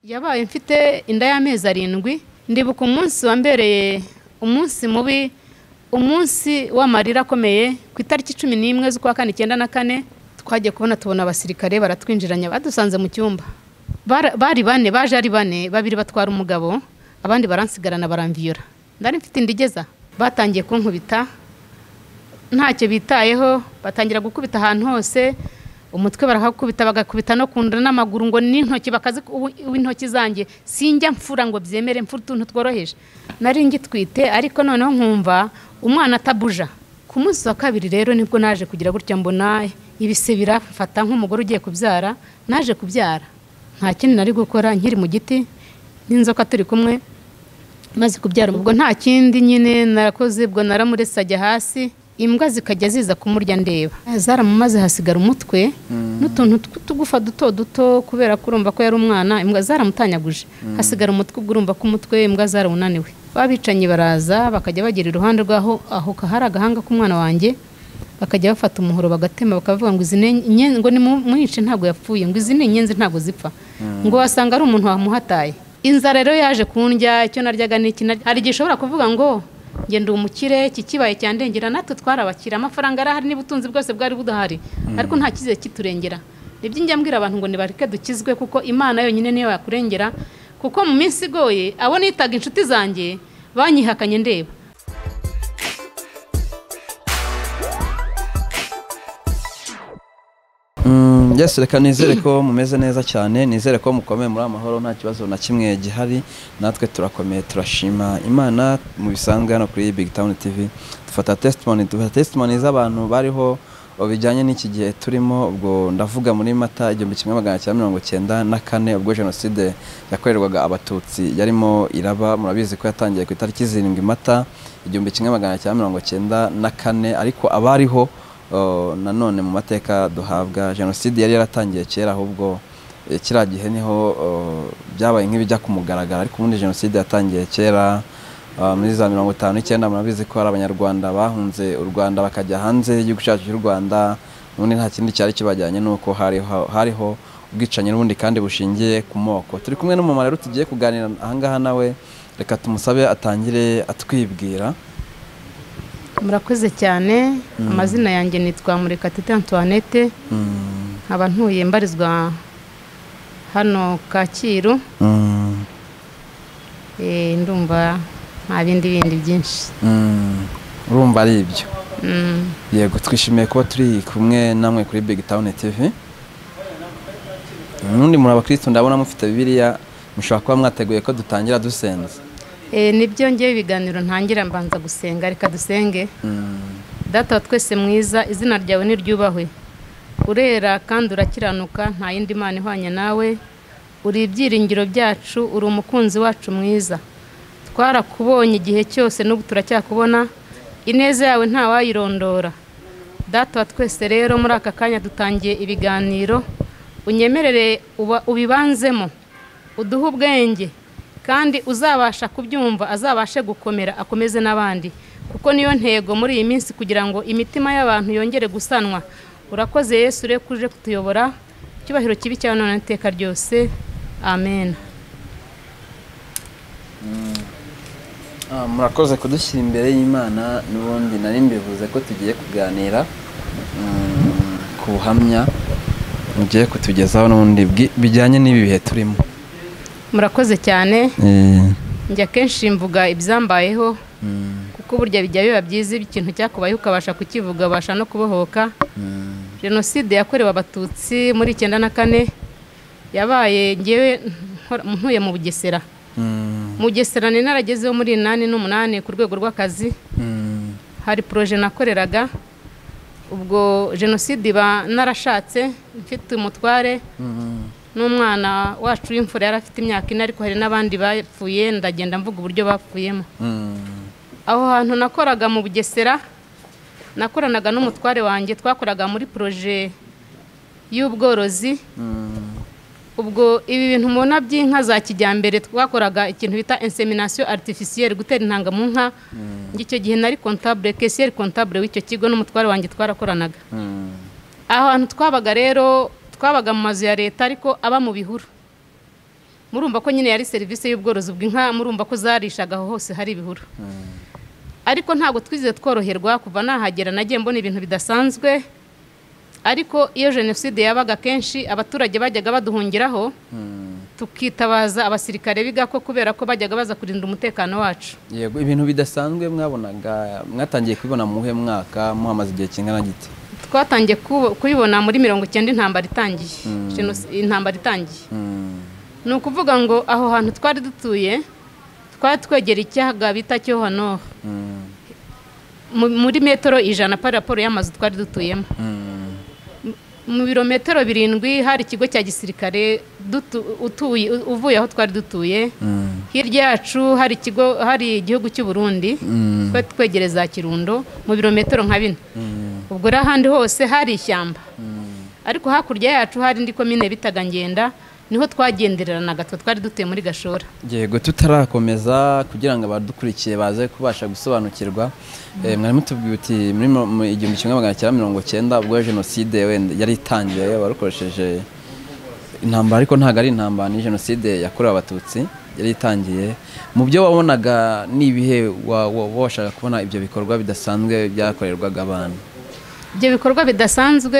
yabaye mfite inda y'amezi arindwi ndibuka umunsi wambereye umunsi mubi umunsi w'amarira akomeye ku itariki cumi n'imwe z'ukwa kane icyenda na kane twagiye kubona tubona abasirikare baratwinjiranye badusanze mu cyumba Bara- bari bane baje ari bane babiri batwara umugabo abandi baransigarana baramviyura ndari mfite inda igeza batangiye kunkubita ntacyo bitayeho batangira gukubita ahantu hose umutwe barakakubita bagakubita no ku nda n'amaguru ngo n'intoki bakazi intoki zanjye sinjya mfura ngo byemere mfura utuntu tworoheje nari ngitwite ariko noneho nkumva umwana atabuja ku munsi wa kabiri rero nibwo naje kugira gutya mbona ibise birafata nk'umugore ugiye kubyara naje kubyara nta kindi nari gukora nkiri mu giti n'inzoka turi kumwe maze kubyara ubwo nta kindi nyine narakoze ubwo naramuretse ajya hasi imbwa zikajya ziza kumurya ndeba zaramumaze hasigara umutwe n'utuntu tw'utugufa duto duto kubera ko urumva ko yari umwana imbwa zaramutanyaguje hasigara umutwe ubwo urumva ko umutwe imbwa zarawunaniwe babicanyi baraza bakajya bagera iruhande rwaho aho hari agahanga k'umwana wanjye bakajya bafata umuhoro bagatema bakavuga ngo izi ni inyenzi ngo nimwice ntabwo yapfuye ngo izi ni inyenzi ntabwo zipfa ngo wasanga ari umuntu wamuhataye inzara rero yaje kundya icyo naryaga n'iki narya hari igihe ushobora kuvuga ngo njye ndi umukire iki kibaye cyandengera natwe twarabakira amafaranga arahari n'ubutunzi bwose bwari budahari ariko nta kizere kiturengera nibyo njya mbwira abantu ngo nibareke dukizwe kuko imana yonyine niyo yakurengera kuko mu minsi igoye abo nitaga inshuti zanjye banyihakanye ndeba Mm, yes reka nizere ko mumeze neza cyane nizere ko mukomeye muri amahoro nta kibazo na kimwe gihari natwe turakomeye turashima imana mu bisanzwe hano kuri big town tv dufata testimony dufata testimony z'abantu bariho bijyanye n'iki gihe turimo ubwo ndavuga muri mata igihumbi kimwe magana cyenda mirongo cyenda na kane ubwo jenoside yakorerwaga abatutsi yarimo iraba murabizi ko yatangiye ku itariki zirindwi mata igihumbi kimwe magana cyenda mirongo cyenda na kane ariko abariho Oh, nanone mu mateka duhabwa jenoside yari yaratangiye kera ahubwo eh, kiriya gihe niho oh, byabaye nk'ibijya ku mugaragaro ariko ubundi jenoside yatangiye kera ah, muri za mirongo itanu n'icyenda murabizi ko hari abanyarwanda bahunze u rwanda bakajya hanze y'igihugu cyacu cy'u rwanda ubundi nta kindi cyari kibajyanye nuko hariho, hariho ubwicanyi n'ubundi kandi bushingiye ku moko turi kumwe n'umumama rero tugiye kuganira ahangaha nawe reka tumusabe atangire atwibwira murakoze cyane amazina yanjye nitwa murekatete antoinette Mm, nkaba ntuye mbarizwa hano kacyiru mm, Eh, ndumva nta bindi bindi byinshi mm. urumva ari ibyo Mm. yego twishimiye kuba turi kumwe namwe kuri big town tv nundi muri abakristo ndabona mufite bibiliya mushobora kuba mwateguye ko dutangira dusenze Eh, nibyo ngewe ibiganiro ntangira mbanza gusenga reka dusenge Mm, data wa twese mwiza izina ryawe niryubahwe urera kandi urakiranuka nta yindi mana ihwanye nawe uri ibyiringiro byacu uri umukunzi wacu mwiza twarakubonye igihe cyose n'ubu turacyakubona ineza yawe ntawayirondora data wa twese rero muri aka kanya dutangiye ibiganiro unyemerere uba- ubibanzemo uduhe ubwenge kandi uzabasha kubyumva azabashe gukomera akomeze n'abandi kuko niyo ntego muri iyi minsi kugira ngo imitima y'abantu yongere gusanwa urakoze yesu ure kuje kutuyobora icyubahiro kibi cyawe none iteka ryose amen ah, murakoze kudushyira imbere y'imana n'ubundi nari mbivuze ko tugiye kuganira mm, ku buhamya mugiye kutugezaho n'ubundi bwi- bijyanye n'ibi bihe turimo murakoze cyane Eh, njya kenshi mvuga ibyambayeho mm, kuko burya bijya biba byiza iyo ikintu cyakubayeho ukabasha kukivuga ubasha no kubohoka mm, jenoside yakorewe abatutsi muri icyenda na kane yabaye ngewe nkora- ntuye mu bugesera mm, mu bugesera nari naragezeho muri inani n'umunani ku rwego rw'akazi mm, hari poroje nakoreraga ubwo jenoside iba narashatse mfite umutware mm, n'umwana wacu w'imfura yari afite imyaka ine ariko hari n'abandi bapfuye ndagenda mvuga uburyo bapfuyemo mm. aho hantu nakoraga mu bugesera nakoranaga n'umutware wanjye twakoraga muri poroje y'ubworozi ubwo ibi bintu mubona by'inka za kijyambere twakoraga ikintu bita insemination artificielle gutera intanga mu nka icyo gihe nari comptable caissier comptable w'icyo kigo n'umutware wanjye twarakoranaga Mm, aho hantu twabaga rero twabaga mu mazu ya leta ariko aba mu bihuru murumva ko nyine yari serivisi y'ubworozi bw'inka murumva ko zarishaga aho hose hari ibihuru ariko ntabwo twizeye tworoherwa kuva nahagera nagiye mbona ibintu bidasanzwe ariko iyo jenoside yabaga kenshi abaturage bajyaga baduhungiraho tukitabaza abasirikare bigako kubera ko bajyaga baza kurinda umutekano wacu yego ibintu bidasanzwe mwabonaga mwatangiye kubibona mu muhe mwaka muhamaze igihe kingana gite twatangiye kubo- kubibona muri mirongo icyenda intambara itangiye Jenos- intambara itangiye ni ukuvuga ngo aho hantu twari dutuye twari twegera icyaga bita cyohanoro mu- muri metero ijana pari raporo y'amazu twari dutuyemo mu birometero birindwi hari ikigo cya gisirikare dutu- utuye uvuye aho twari dutuye hirya yacu hari ikigo hari igihugu cy'u Burundi twari twegereza za kirundo mu birometero nka bine ubwo rero ahandi hose hari ishyamba ariko hakurya yacu hari indi komine bitaga ngenda niho twagendereranaga twe twari dutuye muri gashora yego tutarakomeza kugira ngo abadukurikiye baze kubasha gusobanukirwa Eh, mwari mutubwiye uti muri mo- mu igihumbi kimwe magana cyenda mirongo cyenda ubwo jenoside wenda yari itangiye barukoresheje intambara ariko ntabwo ari intambara ni jenoside yakorewe abatutsi yari itangiye mu byo wabonaga ni ibihe wa- wa- washaka kubona ibyo bikorwa bidasanzwe byakorerwaga abantu ibyo bikorwa bidasanzwe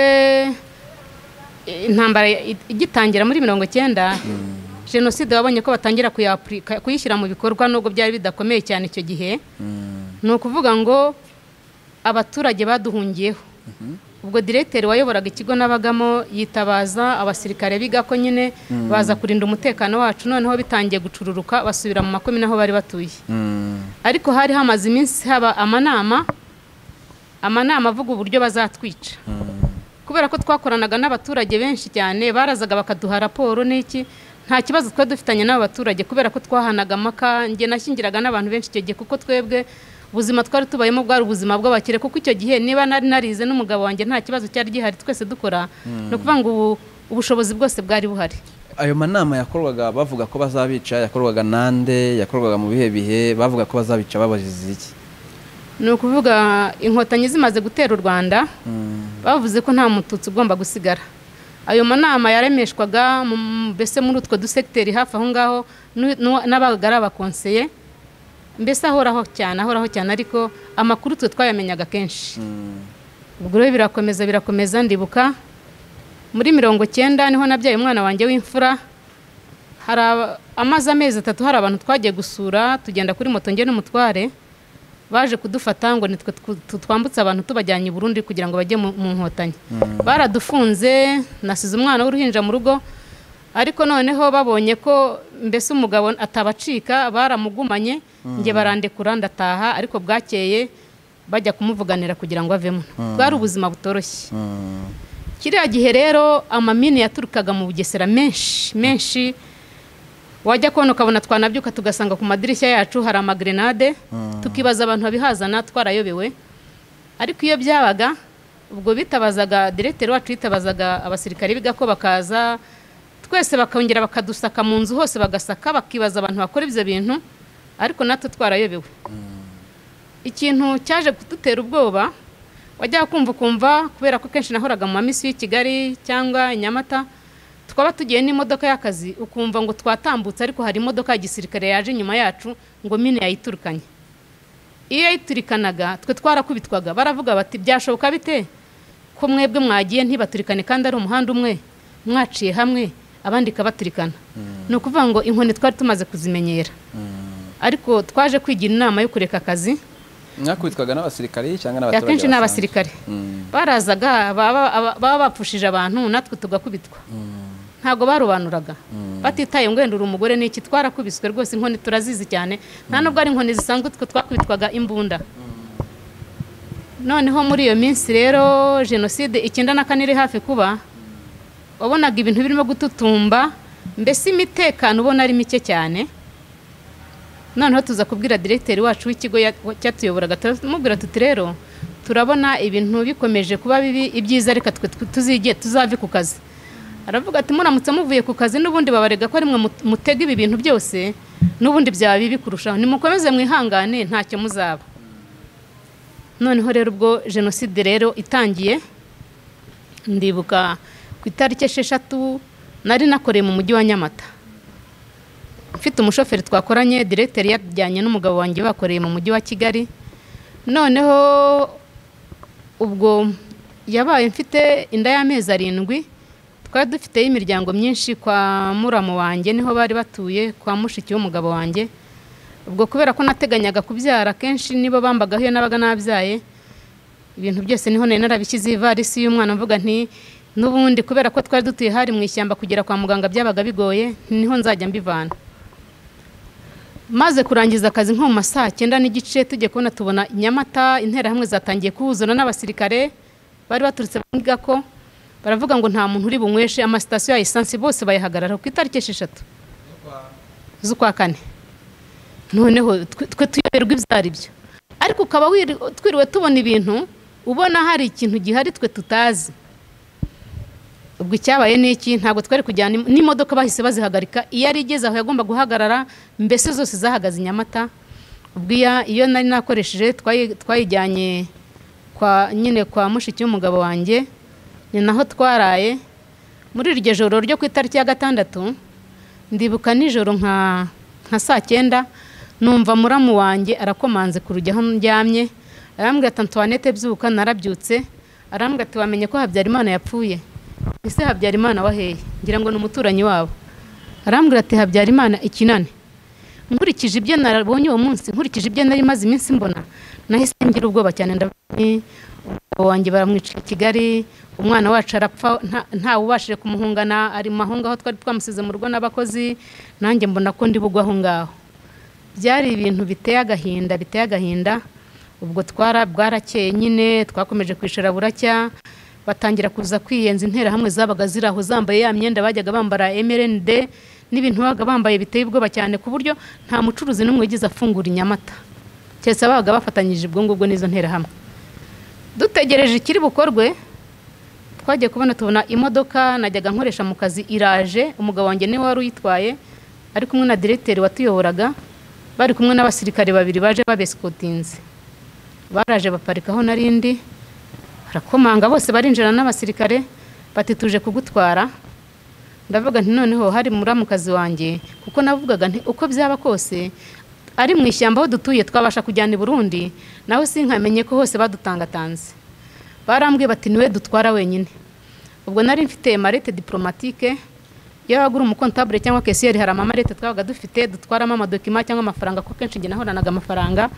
eh, intambara i- igitangira muri mirongo icyenda jenoside wabonye ko batangira kuyapurika- kuyishyira mu bikorwa nubwo byari bidakomeye cyane icyo gihe ni ukuvuga ngo abaturage baduhungiyeho ubwo diregiteri wayoboraga ikigo nabagamo yitabaza abasirikare bigako nyine baza kurinda umutekano wacu noneho bitangiye gucururuka basubira mu makomine aho bari batuye Mm, ariko hari hamaze iminsi haba amanama amanama avuga uburyo bazatwica kubera ko twakoranaga n'abaturage benshi cyane barazaga bakaduha raporo n'iki nta kibazo twari dufitanye n'abo baturage kubera ko twahanaga amaka njye nashyingiraga n'abantu benshi icyo gihe kuko twebwe ubuzima twari tubayemo bwari ubuzima bw'abakire kuko icyo gihe niba nari narize n'umugabo wanjye nta kibazo cyari gihari twese dukora ni ukuvuga ngo ubu ubushobozi bwose bwari buhari ayo manama yakorwaga bavuga ko bazabica yakorwaga nande yakorwaga mu bihe bihe bavuga ko bazabica babazize iki ni ukuvuga inkotanyi zimaze gutera u rwanda bavuze ko nta mututsi ugomba gusigara ayo manama yaremeshwaga mu- mbese muri utwo dusekiteri hafi aho ngaho nu- nu- n'ababaga ari abakonseye mbese ahoraho cyane ahoraho cyane ariko amakuru twe twayamenyaga kenshi ubwo rero birakomeza birakomeza ndibuka muri mirongo cyenda niho nabyaye umwana wanjye w'imfura hari aba- amaze amezi atatu hari abantu twagiye gusura tugenda kuri moto njye n'umutware baje kudufata ngo nitwe twu- tu- twambutse abantu tubajyanye i Burundi kugira ngo bajye mu mu nkotanyi baradufunze nasize umwana w'uruhinja mu rugo ariko noneho babonye ko mbese umugabo atabacika baramugumanye njye barandekura ndataha ariko bwakeye bajya kumuvuganira kugira ngo avemo bwari ubuzima butoroshye Mm. kiriya gihe rero amamini yaturukaga mu bugesera menshi menshi wajya kubona ukabona twanabyuka tugasanga ku madirishya yacu hari amagrenade tukibaza abantu babihazana twarayobewe ariko iyo byabaga ubwo bitabazaga diregiteri wacu yitabazaga abasirikare bigako bakaza twese bakongera bakadusaka mu nzu hose bagasaka bakibaza abantu bakora ibyo bintu ariko natwe twarayobewe ikintu cyaje kudutera ubwoba wajyaga kumva ukumva kubera ko kenshi nahoraga mu mamisi y'i kigali cyangwa i nyamata twaba tugiye n'imodoka y'akazi ukumva ngo twatambutse ariko hari imodoka ya gisirikare yaje inyuma yacu ngo mine yayiturukanye iyo yayiturikanaga twe twarakubitwaga baravuga bati byashoboka bite ko mwebwe mwagiye ntibaturikane kandi ari umuhanda umwe mwaciye hamwe abandi ikabaturikana ni ukuvuga ngo inkoni twari tumaze kuzimenyera ariko twaje kwigira inama yo kureka akazi mwakubitwaga n'abasirikari cyangwa n'abaturage akenshi ni basanzwe? abasirikare Mm. barazaga baba- aba- baba bapfushije abantu natwe tugakubitwa ntabwo barobanuraga batitaye ngo wenda uri umugore n'iki twarakubiswe rwose inkoni turazizi cyane nta nubwo ari inkoni zisanzwe twe twakubitwaga imbunda noneho muri iyo minsi rero jenoside icyenda na kane iri hafi kuba wabonaga ibintu birimo gututumba mbese imitekano ubona ari mike cyane noneho tuza kubwira diregiteri wacu w'ikigo ya- wa- cyatuyoboraga turamubwira tuti rero turabona ibintu bikomeje kuba bibi ibyiza reka twe twe tuzige tuzave ku kazi aravuga ati muramutse muvuye ku kazi n'ubundi babarega ko arimwe mutega ibi bintu byose n'ubundi byaba bibi kurushaho nimukomeze mwihangane ntacyo muzaba noneho rero ubwo jenoside rero itangiye ndibuka ku itariki esheshatu nari nakoreye mu mujyi wa nyamata mfite umushoferi twakoranye diregiteri yajyanye n'umugabo wanjye bakoreye mu mujyi wa kigali noneho ubwo yabaye mfite inda y'amezi arindwi twari dufiteyo imiryango myinshi kwa muramu wanjye niho bari batuye kwa mushiki w'umugabo wanjye ubwo kubera ko nateganyaga kubyara akenshi nibo bambagaho iyo nabaga nabyaye ibintu byose niho nari narabishyize ivarisi y'umwana mvuga nti n'ubundi kubera ko twari dutuye hari mu ishyamba kugera kwa muganga byabaga bigoye niho nzajya mbivana maze kurangiza akazi nko mu ma saa cyenda n'igice tujye kubona tubona nyamata interahamwe zatangiye kuhuzura n'abasirikare bari baturutse bavuga ko baravuga ngo nta muntu uri bunyweshe amasitasiyo ya esansi bose bayahagarara ku itariki esheshatu z'ukwa kane noneho twe tuyoberwa ibyo ari byo ariko ukaba twiriwe tubona ibintu ubona hari ikintu gihari twe tutazi ubwo icyabaye ni iki ntabwo twari kujyana n'imodoka bahise bazihagarika iyo ari igeze aho yagomba guhagarara mbese zose zahagaze i nyamata ubwo iyo nari nakoresheje twayijyanye kwa nyine kwa mushiki w'umugabo wanjye ni naho twaraye muri iryo joro ryo ku itariki ya gatandatu ndibuka nijoro nka nka saa cyenda numva muramu wanjye arakomanze ku rujya aho ndyamye arambwira ati antoinette byuka narabyutse arambwira ati wamenye ko habyarimana yapfuye ese habyarimana waheye ngira ngo ni umuturanyi wabo arambwira ati habyarimana ikinane nkurikije ibyo narabonye uwo munsi nkurikije ibyo nari maze iminsi mbona nahise ngira ubwoba cyane ndabona umugabo wanjye baramwica i kigali umwana wacu arapfa ntawubashije kumuhungana ari mu mahunga aho twari twamusize mu rugo n'abakozi nanjye mbona ko bugwa aho ngaho byari ibintu biteye agahinda biteye agahinda ubwo twara bwarakeye nyine twakomeje kwishyura buracya batangira kuza kwiyenza interahamwe zabaga ziri aho zambaye ya myenda bajyaga bambara mrnd n'ibintu babaga bambaye biteye ubwoba cyane ku buryo nta mucuruzi n'umwe wigeze afungura inyamata keretse ababaga bafatanyije ubwo ngubwo n'izo nterahamwe dutegereje ikiri bukorwe twagiye kubona tubona imodoka najyaga nkoresha mu kazi iraje umugabo wanjye niwe wari uyitwaye ari kumwe na diregiteri watuyoboraga bari kumwe n'abasirikare babiri baje babesikotinze baraje baparikaho narindi barakomanga bose barinjira n'abasirikare bati tuje kugutwara ndavuga nti noneho hari muramukazi wanjye kuko navugaga nti uko byaba kose ari mu ishyamba aho dutuye twabasha kujyana i burundi nawe sinkamenye ko hose badutangatanze barambwiye bati niwe dutwara wenyine ubwo nari mfite marete diporomatike iyo wagura umukontabure cyangwa kesiyeri hari amamarete twabaga dufite dutwaramo amadokima cyangwa amafaranga ko kenshi njye nahoranaga amafaranga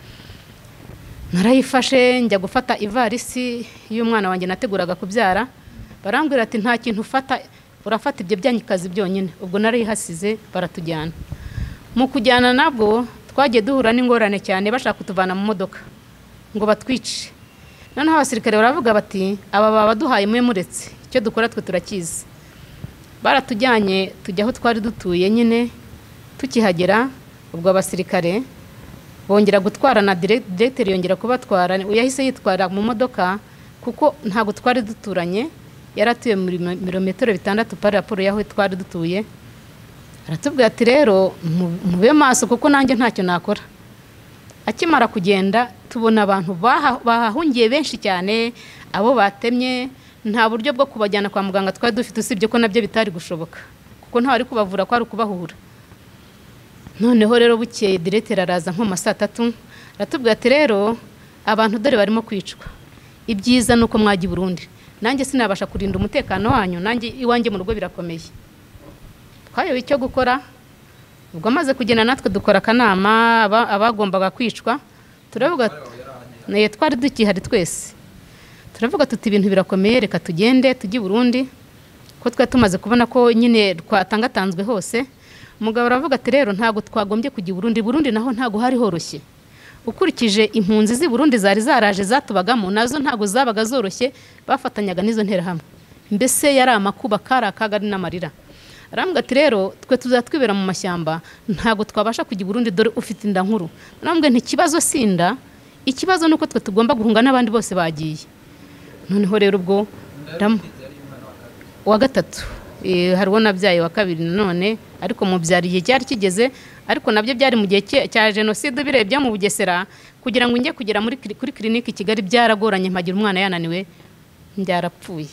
narayifashe njya gufata ivarisi y'umwana wanjye nateguraga kubyara barambwira ati nta kintu ufata urafata ibyo byanyikazi byonyine ubwo narayihasize baratujyana mu kujyana nabwo twagiye duhura n'ingorane cyane bashaka kutuvana mu modoka ngo batwice noneho abasirikare baravuga bati aba babaduhaye mwe muretse icyo dukora twe turakizi baratujyanye tujya aho twari dutuye nyine tukihagera ubwo abasirikare bongera gutwara na diregiteri yongera kubatwara yahise yitwara mu modoka kuko ntabwo twari duturanye yari atuye muri mirometero bitandatu pari raporo y'aho twari dutuye aratubwira ati rero mube maso kuko nanjye ntacyo nakora akimara kugenda tubona abantu bahahungiye benshi cyane abo batemye nta buryo bwo kubajyana kwa muganga twari dufite usibye ko nabyo bitari gushoboka kuko ntawe ari kubavura kwari ukubahura noneho rero bukeye diregiteri araza nko mu saa tatu aratubwira ati rero abantu dore barimo kwicwa ibyiza ni uko mwajya i burundi nanjye sinabasha kurinda umutekano wanyu nanjye iwanjye mu rugo birakomeye twayoboye icyo gukora ubwo amaze kugenda natwe dukora akanama abagombaga kwicwa turavuga twari dukihari twese turavuga tuti ibintu birakomeye reka tugende tujye i burundi ko twari tumaze kubona ko nyine twatangatanzwe hose umugabo aravuga ati rero ntabwo twagombye kujya i burundi burundi naho ntabwo hari horoshye ukurikije impunzi z'i burundi zari zaraje zatubagamo nazo ntabwo zabaga zoroshye bafatanyaga n'izo nterahamwe mbese yari amakuba kari akaga ari n'amarira arambwira ati rero twe tuzatwibera mu mashyamba ntabwo twabasha kujya i burundi dore ufite inda nkuru arambwira nti ikibazo si inda ikibazo ni uko twe tugomba guhunga n'abandi bose bagiye noneho rero ubwo wa gatatu hari uwo nabyaye wa kabiri nanone ariko mubyara igihe cyari kigeze ariko nabyo byari mu gihe cya jenoside birebye mu bugesera kugira ngo njye kugera kuri kirinike i kigali byaragoranye mpagira umwana yananiwe byarapfuye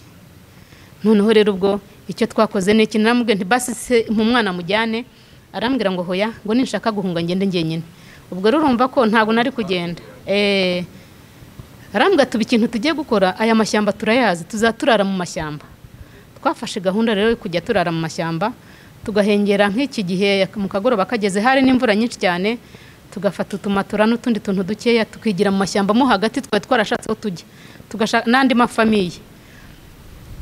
noneho rero ubwo icyo twakoze ni ikintu nti basi se mu mwana mujyane arambwira ngo hoya ngo ninshaka guhunga ngende njyenyine ubwo rero urumva ko ntabwo nari kugenda eh, arambwira tuba ikintu tugiye gukora aya mashyamba turayazi tuzaturara mu mashyamba twafashe gahunda rero yo kujya turara mu mashyamba tugahengera nk'iki gihe mu kagoroba kageze hari n'imvura nyinshi cyane tugafata utumatora n'utundi tuntu dukeya tukigira mu mashyamba mo hagati twari twarashatse aho tujya tugashaka n'andi mafamiye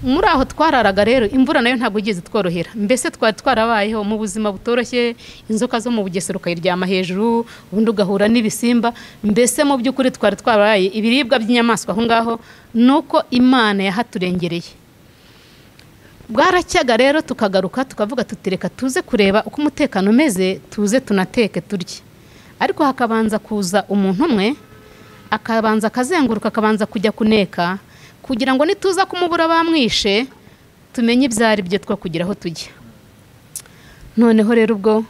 muri aho twararaga rero imvura nayo ntabwo igeze tworohera mbese twari twarabayeho mu buzima butoroshye inzoka zo mu bugesera ukayiryama hejuru ubundi ugahura n'ibisimba mbese mu by'ukuri twari twarabaye ibiribwa by'inyamaswa aho ngaho ni uko imana yahaturengereye bwaracyaga rero tukagaruka tukavuga tutireka tuze kureba uko umutekano umeze tuze tunateke turye ariko hakabanza kuza umuntu umwe akabanza akazenguruka akabanza kujya kuneka kugira ngo nituza kumubura bamwishe tumenye ibyo ari byo two kugira aho tujya noneho rero ubwo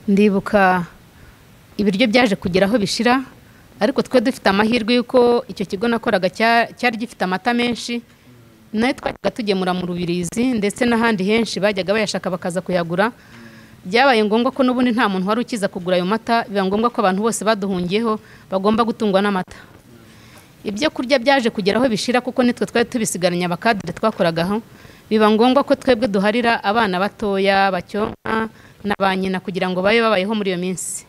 ndibuka ibiryo byaje kugira aho bishira ariko twe dufite amahirwe y'uko icyo kigo nakoraga cyari gifite amata menshi nayo twajyaga tugemura mu rubirizi ndetse n'ahandi henshi bajyaga bayashaka bakaza kuyagura byabaye ngombwa ko n'ubundi nta muntu wari ukiza kugura ayo mata biba ngombwa ko abantu bose baduhungiyeho bagomba gutungwa n'amata ibyo kurya byaje kugera aho bishira kuko nitwe twari tubisigaranye abakadire twakoragaho biba ngombwa ko twebwe duharira abana batoya bacyonka na ba nyina kugira ngo babe babayeho muri iyo minsi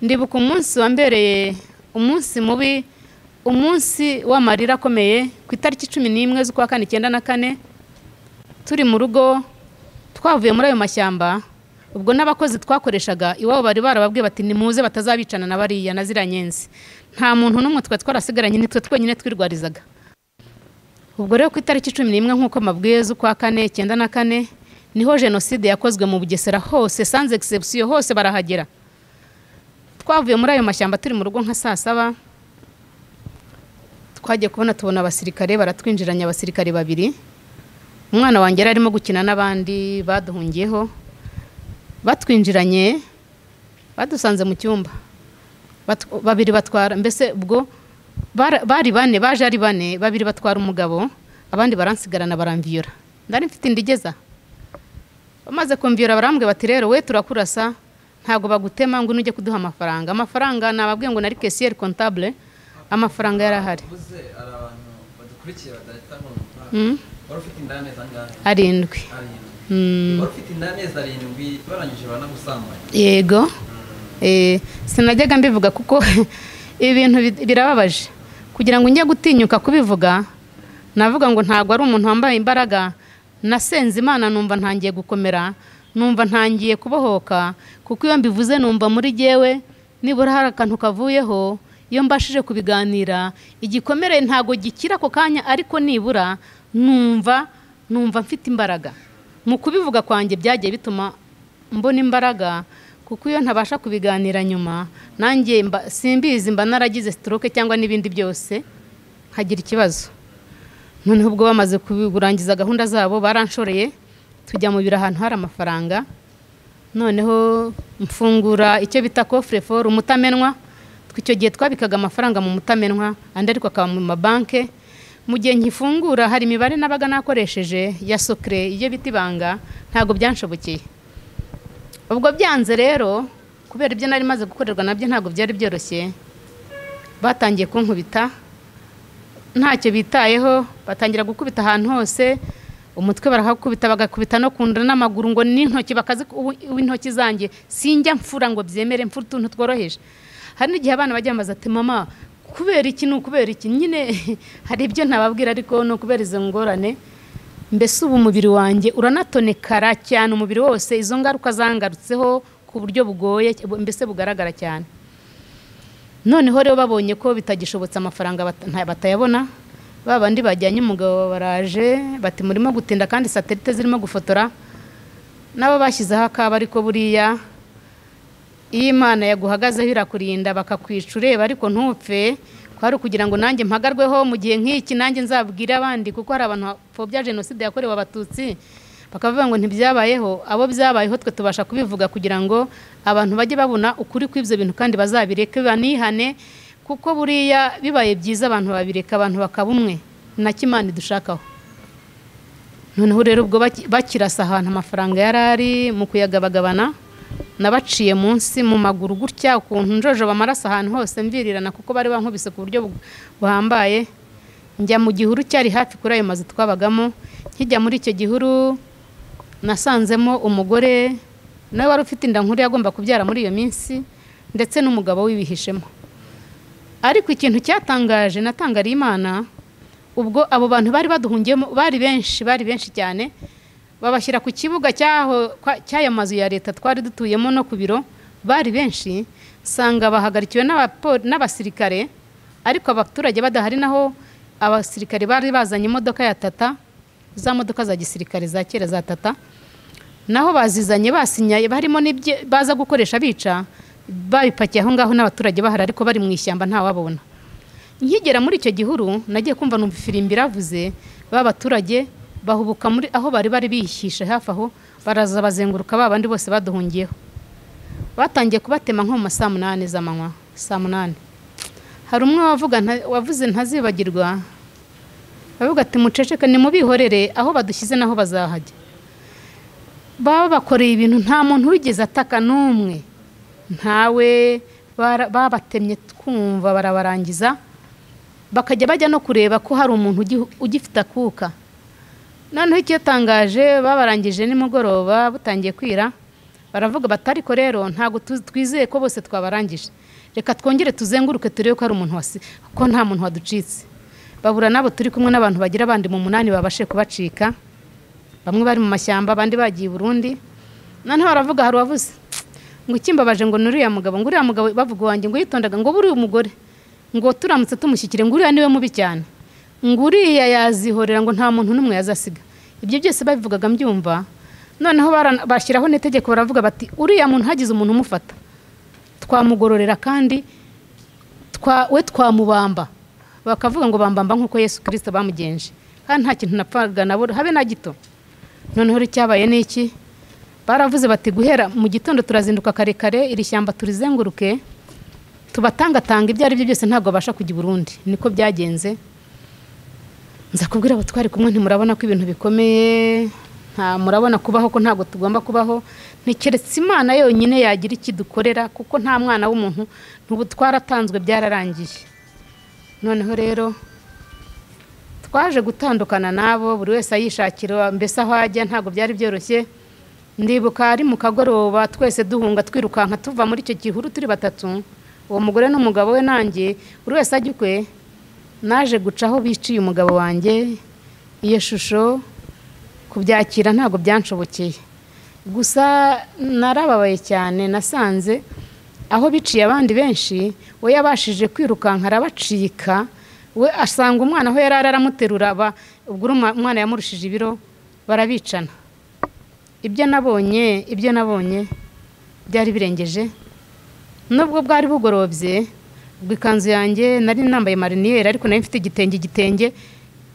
ndibuka umunsi wambereye umunsi mubi umunsi w'amarira akomeye ku itariki cumi n'imwe z'ukwa kane icyenda na kane turi mu rugo twavuye muri ayo mashyamba ubwo n'abakozi twakoreshaga iwabo bari barababwiye bati nimuze batazabicana na bariya na ziriya nyenzi nta muntu n'umwe twari twarasigaranye nitwe twenyine twirwarizaga ubwo rero ku itariki cumi n'imwe nk'uko mabwiye z'ukwa kane icyenda na kane niho jenoside yakozwe mu bugesera hose sans exception hose barahagera twavuye muri ayo mashyamba turi mu rugo nka saa saba twagiye kubona tubona abasirikare baratwinjiranye abasirikare babiri umwana wanjye yari arimo gukina n'abandi baduhungiyeho batwinjiranye badusanze mu cyumba babiri batwara mbese ubwo bari bane baje ari bane babiri batwara umugabo abandi baransigarana baramviyora ndari mfite indigeza bamaze kumviyora barambwira bati rero we turakurasa ntabwo bagutema ngo ujye kuduha amafaranga amafaranga nababwiye ngo nari kesiyeri kontabule amafaranga yari ahari arindwi yego sinajyaga mbivuga kuko ibi bintu birababaje kugira ngo njye gutinyuka kubivuga navuga ngo ntabwo ari umuntu wambaye imbaraga nasenze imana numva ntangiye gukomera numva ntangiye kubohoka kuko iyo mbivuze numva muri gewe nibura hari akantu kavuyeho iyo mbashije kubiganira igikomere ntabwo gikira ako kanya ariko nibura numva numva mfite imbaraga mu kubivuga kwanjye byagiye bituma mbona imbaraga kuko iyo ntabasha kubiganira nyuma nanjye simbizi mba naragize stroke cyangwa n'ibindi byose nkagira ikibazo noneho ubwo bamaze kurangiza gahunda zabo baranshoreye tujya mu biro ahantu hari amafaranga noneho mfungura icyo bita kofure foru umutamenwa icyo gihe twabikaga amafaranga mu mutamenwa andi ariko akaba mu mabanke mu gihe nkifungura hari imibare nabaga nakoresheje ya sokire iyo bita ibanga ntabwo byanshobokeye ubwo byanze rero kubera ibyo nari maze gukorerwa nabyo ntabwo byari byoroshye batangiye kunkubita ntacyo bitayeho batangira gukubita ahantu hose umutwe barahakubita bagakubita no kunda n'amaguru ngo n'intoki bakazi intoki zanjye sinjya mfura ngo byemere mfura utuntu tworoheje hari n'igihe abana bajya bambaza ati mama kubera iki ni ukubera iki nyine hari ibyo ntababwira ariko ni ukubera izo ngorane mbese ubu umubiri wanjye uranatonekara cyane umubiri wose izo ngaruka zangarutseho ku buryo bugoye mbese bugaragara cyane noneho rero babonye ko bitagishobotse amafaranga batayabona ba bandi bajyanye umugabo baraje bati murimo gutinda kandi satelite zirimo gufotora nabo bashyizeho akaba ariko buriya iyo imana yaguhagazeho irakurinda bakakwica ureba ariko ntupfe kwari ukugira ngo nanjye mpagarweho mu gihe nk'iki nanjye nzabwire abandi kuko hari abantu bapfobya jenoside yakorewe abatutsi bakavuga ngo ntibyabayeho abo byabayeho twe tubasha kubivuga kugira ngo abantu bajye babona ukuri kw'ibyo bintu kandi bazabireke banihane kuko buriya bibaye byiza abantu babireka abantu bakaba umwe na kimana dushakaho noneho rero ubwo bakirasa ahantu amafaranga yari ari mu kuyagabagabana nabaciye munsi mu maguru gutya ukuntu njojoba amaraso ahantu hose mvirirana kuko bari bankubise ku buryo bu- buhambaye njya mu gihuru cyari hafi kuri ayo mazu twabagamo nkijya muri icyo gihuru nasanzemo umugore nawe wari ufite inda nkuru yagomba kubyara muri iyo minsi ndetse n'umugabo wibihishemo ariko ikintu cyatangaje natangariye imana ubwo abo bantu bari baduhungiyemo bari benshi bari benshi cyane babashyira ku kibuga cyaho- kwa- cy'aya mazu ya leta twari dutuyemo no ku biro bari benshi nsanga bahagarikiwe n'abapo- n'abasirikare ariko abaturage badahari naho abasirikare bari bazanye imodoka ya tata za modoka za gisirikare za kera za tata naho bazizanye basinyaye barimo n'ibyo baza gukoresha bica babipakiye aho ngaho n'abaturage bahari ariko bari mu ishyamba ntawababona nkigera muri icyo gihuru nagiye kumva numva ifirimbi iravuze ba baturage bahubuka muri aho bari bari bihishe hafi aho baraza bazenguruka ba bandi bose baduhungiyeho batangiye kubatema nko mu ma saa munani z'amanywa saa munani hari umwe wavuga nta- wavuze ntazibagirwa bavuga ati muceceke nimubihorere aho badushyize naho bazahajya baba bakoreye ibintu nta muntu wigeze ataka n'umwe ntawe bara- babatemye twumva barabarangiza bakajya bajya no kureba ko hari umuntu ugi- ugifite akuka noneho icyatangaje babarangije nimugoroba butangiye kwira baravuga bati ariko rero ntabwo tu- twizeye ko bose twabarangije reka twongere tuzenguruke turebe ko hari umuntu wasi ko nta muntu waducitse babura n'abo turi kumwe n'abantu bagira abandi mu munani babashe kubacika bamwe bari mu mashyamba abandi bagiye i burundi noneho baravuga hari uwavuze ngo ikimbabaje ngo ni uriya mugabo ngo uriya mugabo bavuga wanjye ngo yitondaga ngo buriya umugore ngo turamutse tumushyikire ngo uriya niwe mubi cyane ngo uriya yazihorera ngo nta muntu n'umwe yazasiga ibyo byose babivugaga mbyumva noneho bara- bashyiraho n'itegeko baravuga bati uriya muntu hagize umuntu umufata twamugororera kandi twa- we twamubamba bakavuga ngo bambamba nk'uko yesu kirisito bamugenje kandi nta kintu napfaga nabura habe na gito noneho rero icyabaye ni iki baravuze bati guhera mu gitondo turazinduka kare kare iri shyamba turizenguruke tubatangatanga ibyo ari byo byose ntabwo babasha kujya i burundi niko byagenze nza kubwira abo twari kumwe ntimurabona ko ibintu bikomeye nta murabona kubaho ko ntabwo tugomba kubaho ntikeretse imana yonyine yagira ikidukorera kuko nta mwana w'umuntu n'ubu twaratanzwe byararangiye noneho rero twaje gutandukana n'abo buri wese ayishakira mbese aho ajya ntabwo byari byoroshye ndibuka ari mu kagoroba twese duhunga twirukanka tuva muri icyo gihuru turi batatu uwo mugore n'umugabo we nanjye buri wese ajya ukwe naje gucaho biciye umugabo wanjye iyo shusho kubyakira ntabwo byanshobokeye gusa narababaye cyane nasanze aho biciye abandi benshi we yabashije kwirukanka arabacika we asanga umwana aho yari ari aramuterura ba- ubwo uruma- umwana yamurushije ibiro barabicana ibyo nabonye ibyo nabonye byari birengeje nubwo bwari bugorobye ubwo ikanzu yanjye nari nambaye mariniyeri ariko nari mfite igitenge igitenge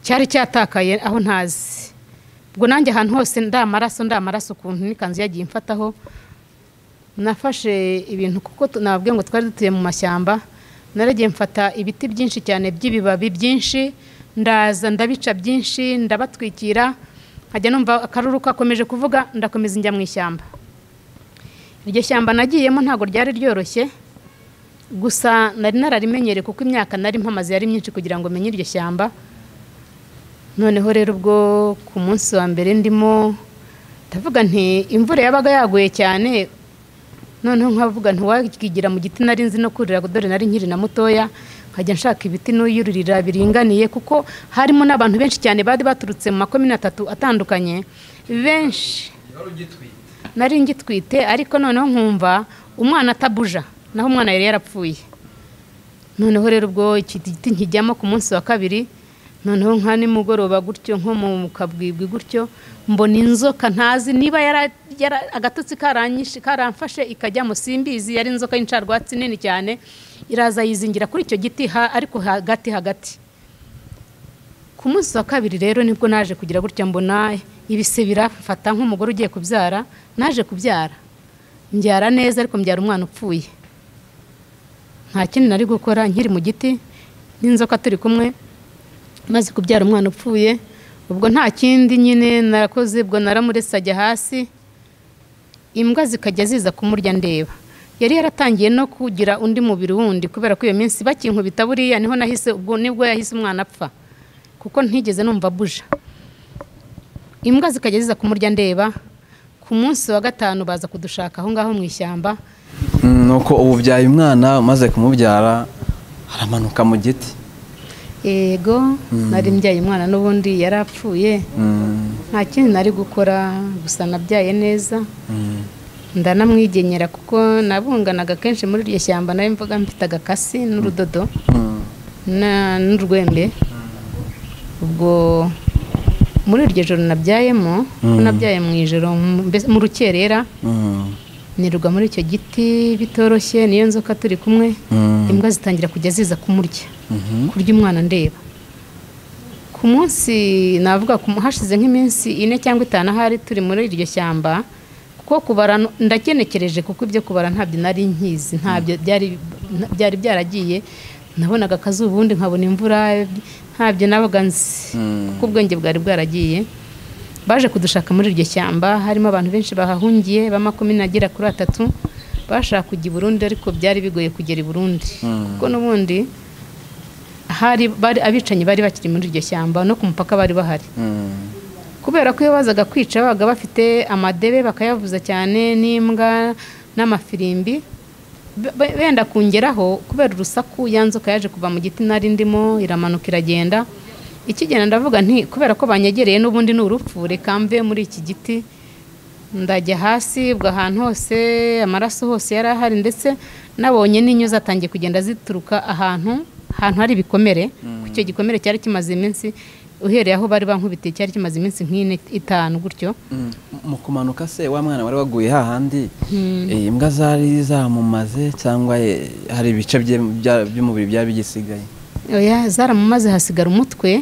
cyari cyatakaye aho ntazi ubwo nanjye ahantu hose ndamaraso ndamaraso ukuntu n'ikanzu yagiye imfataho nafashe ibintu kuko tu- nababwiye ngo twari dutuye mu mashyamba naragiye mfata ibiti byinshi cyane by'ibibabi byinshi ndaza ndabica byinshi ndabatwikira nkajya numva akaruru kakomeje kuvuga ndakomeza njya mu ishyamba iryo shyamba nagiyemo ntabwo ryari ryoroshye gusa nari nararimenyereye kuko imyaka nari mpamaze yari myinshi kugira ngo menye iryo shyamba noneho rero ubwo ku munsi wa mbere ndimo ndavuga nti imvura yabaga yaguye cyane noneho nkavuga ntiwakigira mu giti nari nzi no kurira dore nari nkiri na mutoya nkajya nshaka ibiti n'uyururira biringaniye kuko harimo n'abantu benshi cyane bari baturutse mu makomini atatu atandukanye benshi nari ngitwite ariko noneho nkumva umwana atabuja naho umwana yari yarapfuye noneho rero ubwo iki giti nkijyamo ku munsi wa kabiri noneho nka nimugoroba gutyo nko mu kabwibwi gutyo mbona inzoka ntazi niba yara- yara- agatotsi karanyishe karamfashe ikajyamo simbizi yari inzoka y'incarwatsi nini cyane iraza yizingira kuri icyo giti ha- ariko hagati hagati ku munsi wa kabiri rero nibwo naje kugira gutya mbona ibise birafata nk'umugore ugiye kubyara naje kubyara mbyara neza ariko mbyara umwana upfuye nta kindi nari gukora nkiri mu giti n'inzoka turi kumwe maze kubyara umwana upfuye ubwo nta kindi nyine narakoze ubwo naramuretse ajya hasi imbwa zikajya ziza kumurya ndeba yari yaratangiye no kugira undi mubiri wundi kubera ko iyo minsi bakinkubita buriya niho nahise ubwo nibwo yahise umwana apfa kuko ntigeze numva buja imbwa zikajya ziza kumurya ndeba ku munsi wa gatanu baza kudushaka aho ngaho mu ishyamba nuko ubu ubyaye umwana umaze kumubyara aramanuka mu giti yego nari mbyaye umwana n'ubundi yari apfuye nta kindi nari gukora gusa nabyaye neza ndanamwigenyera kuko nabunganaga kenshi muri iryo shyamba nawe mvuga mfite agakasi n'urudodo na- n'urwembe ubwo muri iryo joro nabyayemo Mm. nabyaye mu ijoro mu- mbese mu rukerera nirwa muri icyo giti bitoroshye niyo nzoka turi kumwe imbwa zitangira kujya ziza kumurya kurya umwana ndeba ku munsi navuga ku- hashize nk'iminsi ine cyangwa itanu ahari turi muri iryo shyamba kuko kubara no- ndakenekereje kuko ibyo kubara ntabyo nari nkizi ntabyo byari byari byaragiye nabonaga akazuba ubundi nkabona imvura ntabyo nabaga nzi Mm. kuko ubwenge bwari bwaragiye baje kudushaka muri iryo shyamba harimo abantu benshi bahahungiye ba makumyabiri kuri atatu bashaka kujya i burundi ariko byari bigoye kugera i burundi kuko n'ubundi hari bari abicanyi bari bakiri muri iryo shyamba no ku mupaka bari bahari kubera ko iyo bazaga kwica babaga bafite amadebe bakayavuza cyane n'imbwa n'amafirimbi Be- be- benda kungeraho kubera urusaku ya nzoka yaje kuva mu giti nari ndimo iramanuka iragenda ikigenda ndavuga nti kubera ko banyegereye n'ubundi ni urupfu reka mve muri iki giti ndajya hasi ubwo ahantu hose amaraso hose yari ahari ndetse nabonye n'inyo zatangiye kugenda zituruka ahantu ahantu hari ibikomere kuko icyo gikomere cyari kimaze iminsi uhereye aho bari bankubitiye cyari kimaze iminsi nk'ine itanu gutyo mu kumanuka se wa mwana wari waguye hahandi eh, imbwa zari zamumaze cyangwa eh, hari ibice bye- bya- by'umubiri byari bigisigaye oya zaramumaze hasigara umutwe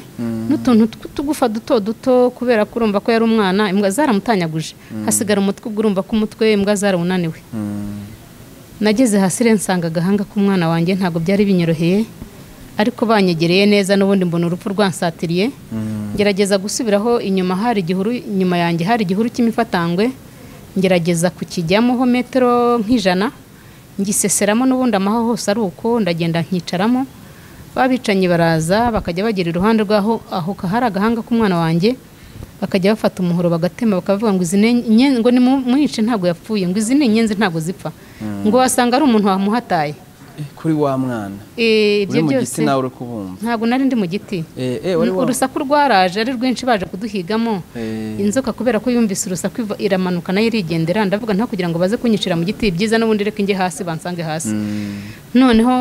n'utuntu tw'utugufa duto duto kubera ko urumva ko yari umwana imbwa zaramutanyaguje hasigara umutwe ubwo urumva ko umutwe imbwa zarawunaniwe Mm. nageze hasi rero nsanga agahanga k'umwana wanjye ntabwo byari binyoroheye ariko banyegereye neza n'ubundi mbona urupfu rwansatiriye Mm. ngerageza gusubiraho inyuma hari igihuru inyuma yanjye hari igihuru cy'imifatangwe ngerageza kukijyamo ho metero nk'ijana ngiseseramo n'ubundi amaho hose ari uko ndagenda nkicaramo babicanyi baraza bakajya bagera iruhande rwaho aho hari agahanga k'umwana wanjye bakajya bafata umuhoro bagatema bakavuga ngo izi ni inyenzi ngo nimwice ntabwo yapfuye ngo izi ni inyenzi ntabwo zipfa ngo wasanga ari umuntu wamuhataye Eh, kuri wa mwana Eh, ibyo uri mu byose giti nawe uri kubumva ntabwo nari ndi mu giti Eh, eh, wari wa- urusaku rwaraje ari rwinshi baje kuduhigamo Eh, inzoka kubera ko yumvise urusaku iva- iramanuka nayo irigendera ndavuga nta kugira ngo baze kunyicira mu giti byiza n'ubundi reka njye hasi bansange hasi mm, noneho